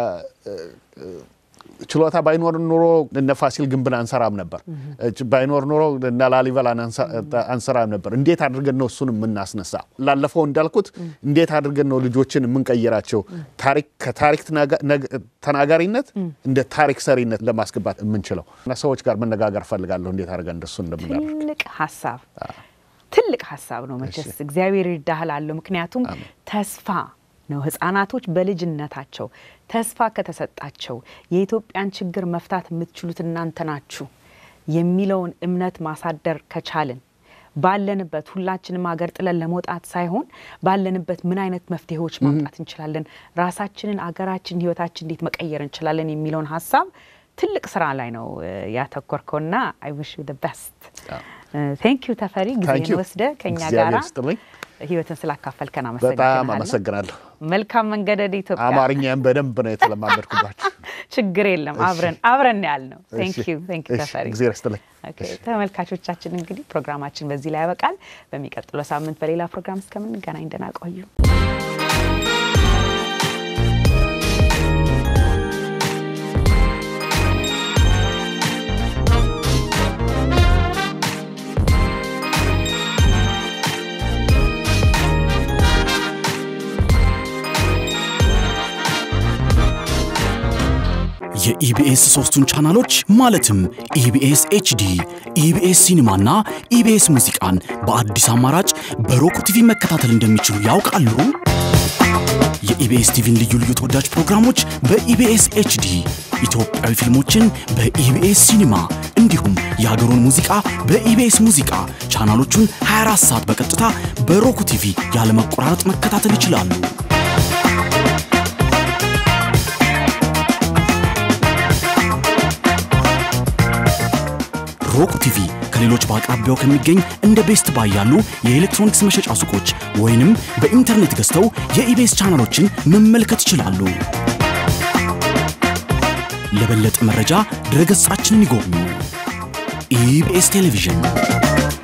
ችሎታ ባይኖር ኑሮ እነ ፋሲል ግንብን አንሰራም ነበር። ባይኖር ኑሮ እነ ላሊበላን አንሰ- አንሰራም ነበር። እንዴት አድርገን ነው እሱን የምናስነሳ? ላለፈው እንዳልኩት እንዴት አድርገን ነው ልጆችን የምንቀይራቸው? ታሪክ ከታሪክ ተናጋ- ነግ- ተናጋሪነት እንደ ታሪክ ሰሪነት ለማስገባት የምንችለው እና ሰዎች ጋር መነጋገር ፈልጋለሁ እንዴት አድርገን እንደሱ እንደምናደርግ
ትልቅ ሀሳብ ትልቅ ሀሳብ ነው። መቼስ እግዚአብሔር ይርዳሃል አለው። ምክንያቱም ተስፋ ነው። ህጻናቶች በልጅነታቸው ተስፋ ከተሰጣቸው የኢትዮጵያን ችግር መፍታት የምትችሉት እናንተ ናችሁ የሚለውን እምነት ማሳደር ከቻልን ባለንበት ሁላችንም ሀገር ጥለን ለመውጣት ሳይሆን ባለንበት ምን አይነት መፍትሄዎች ማምጣት እንችላለን፣ ራሳችንን፣ አገራችን፣ ህይወታችን እንዴት መቀየር እንችላለን የሚለውን ሀሳብ ትልቅ ስራ ላይ ነው እ፣ ያተኮርከውና አይ ዊሽ ዩ ቤስት ቴንክ ዩ ተፈሪ
Thank
ጊዜን
you.
ወስደ ከኛ
እግዚአብሔር
ጋራ
ይስጥልኝ።
ህይወትን ስላካፈልከን
በጣም
አመሰግናለሁ።
አመሰግናለሁ።
መልካም መንገድ ወደ ኢትዮጵያ።
አማርኛም በደንብ ነው የተለማመድኩባችሁ።
ችግር የለም አብረን አብረን ያል ነው። ቴንክ ዩ ቴንክ ዩ
እሺ፣
ተፈሪ።
እግዚአብሔር ይስጥልኝ።
ኦኬ፣ ተመልካቾቻችን እንግዲህ ፕሮግራማችን በዚህ ላይ ያበቃል። በሚቀጥለው ሳምንት በሌላ ፕሮግራም እስከምንገናኝ ደህና ቆዩ።
የኢትዮ ኢቢኤስ ሶስቱን ቻናሎች ማለትም ኢቢኤስ ኤችዲ፣ ኢቢኤስ ሲኒማና ኢቢኤስ ሙዚቃን በአዲስ አማራጭ በሮክ ቲቪ መከታተል እንደሚችሉ ያውቃሉ? የኢቢኤስ ቲቪን ልዩ ልዩ ተወዳጅ ፕሮግራሞች በኢቢኤስ ኤችዲ፣ ኢትዮጵያዊ ፊልሞችን በኢቢኤስ ሲኒማ እንዲሁም የሀገሩን ሙዚቃ በኢቢኤስ ሙዚቃ ቻናሎቹን 24 ሰዓት በቀጥታ በሮክ ቲቪ ያለመቆራረጥ መከታተል ይችላሉ። ሮክ ቲቪ ከሌሎች በአቅራቢያው ከሚገኝ እንደ ቤስት ባይ ያሉ የኤሌክትሮኒክስ መሸጫ ሱቆች ወይንም በኢንተርኔት ገዝተው የኢቤስ ቻናሎችን መመልከት ይችላሉ። ለበለጠ መረጃ ድረገጻችንን ይጎብኙ። ኢቢኤስ ቴሌቪዥን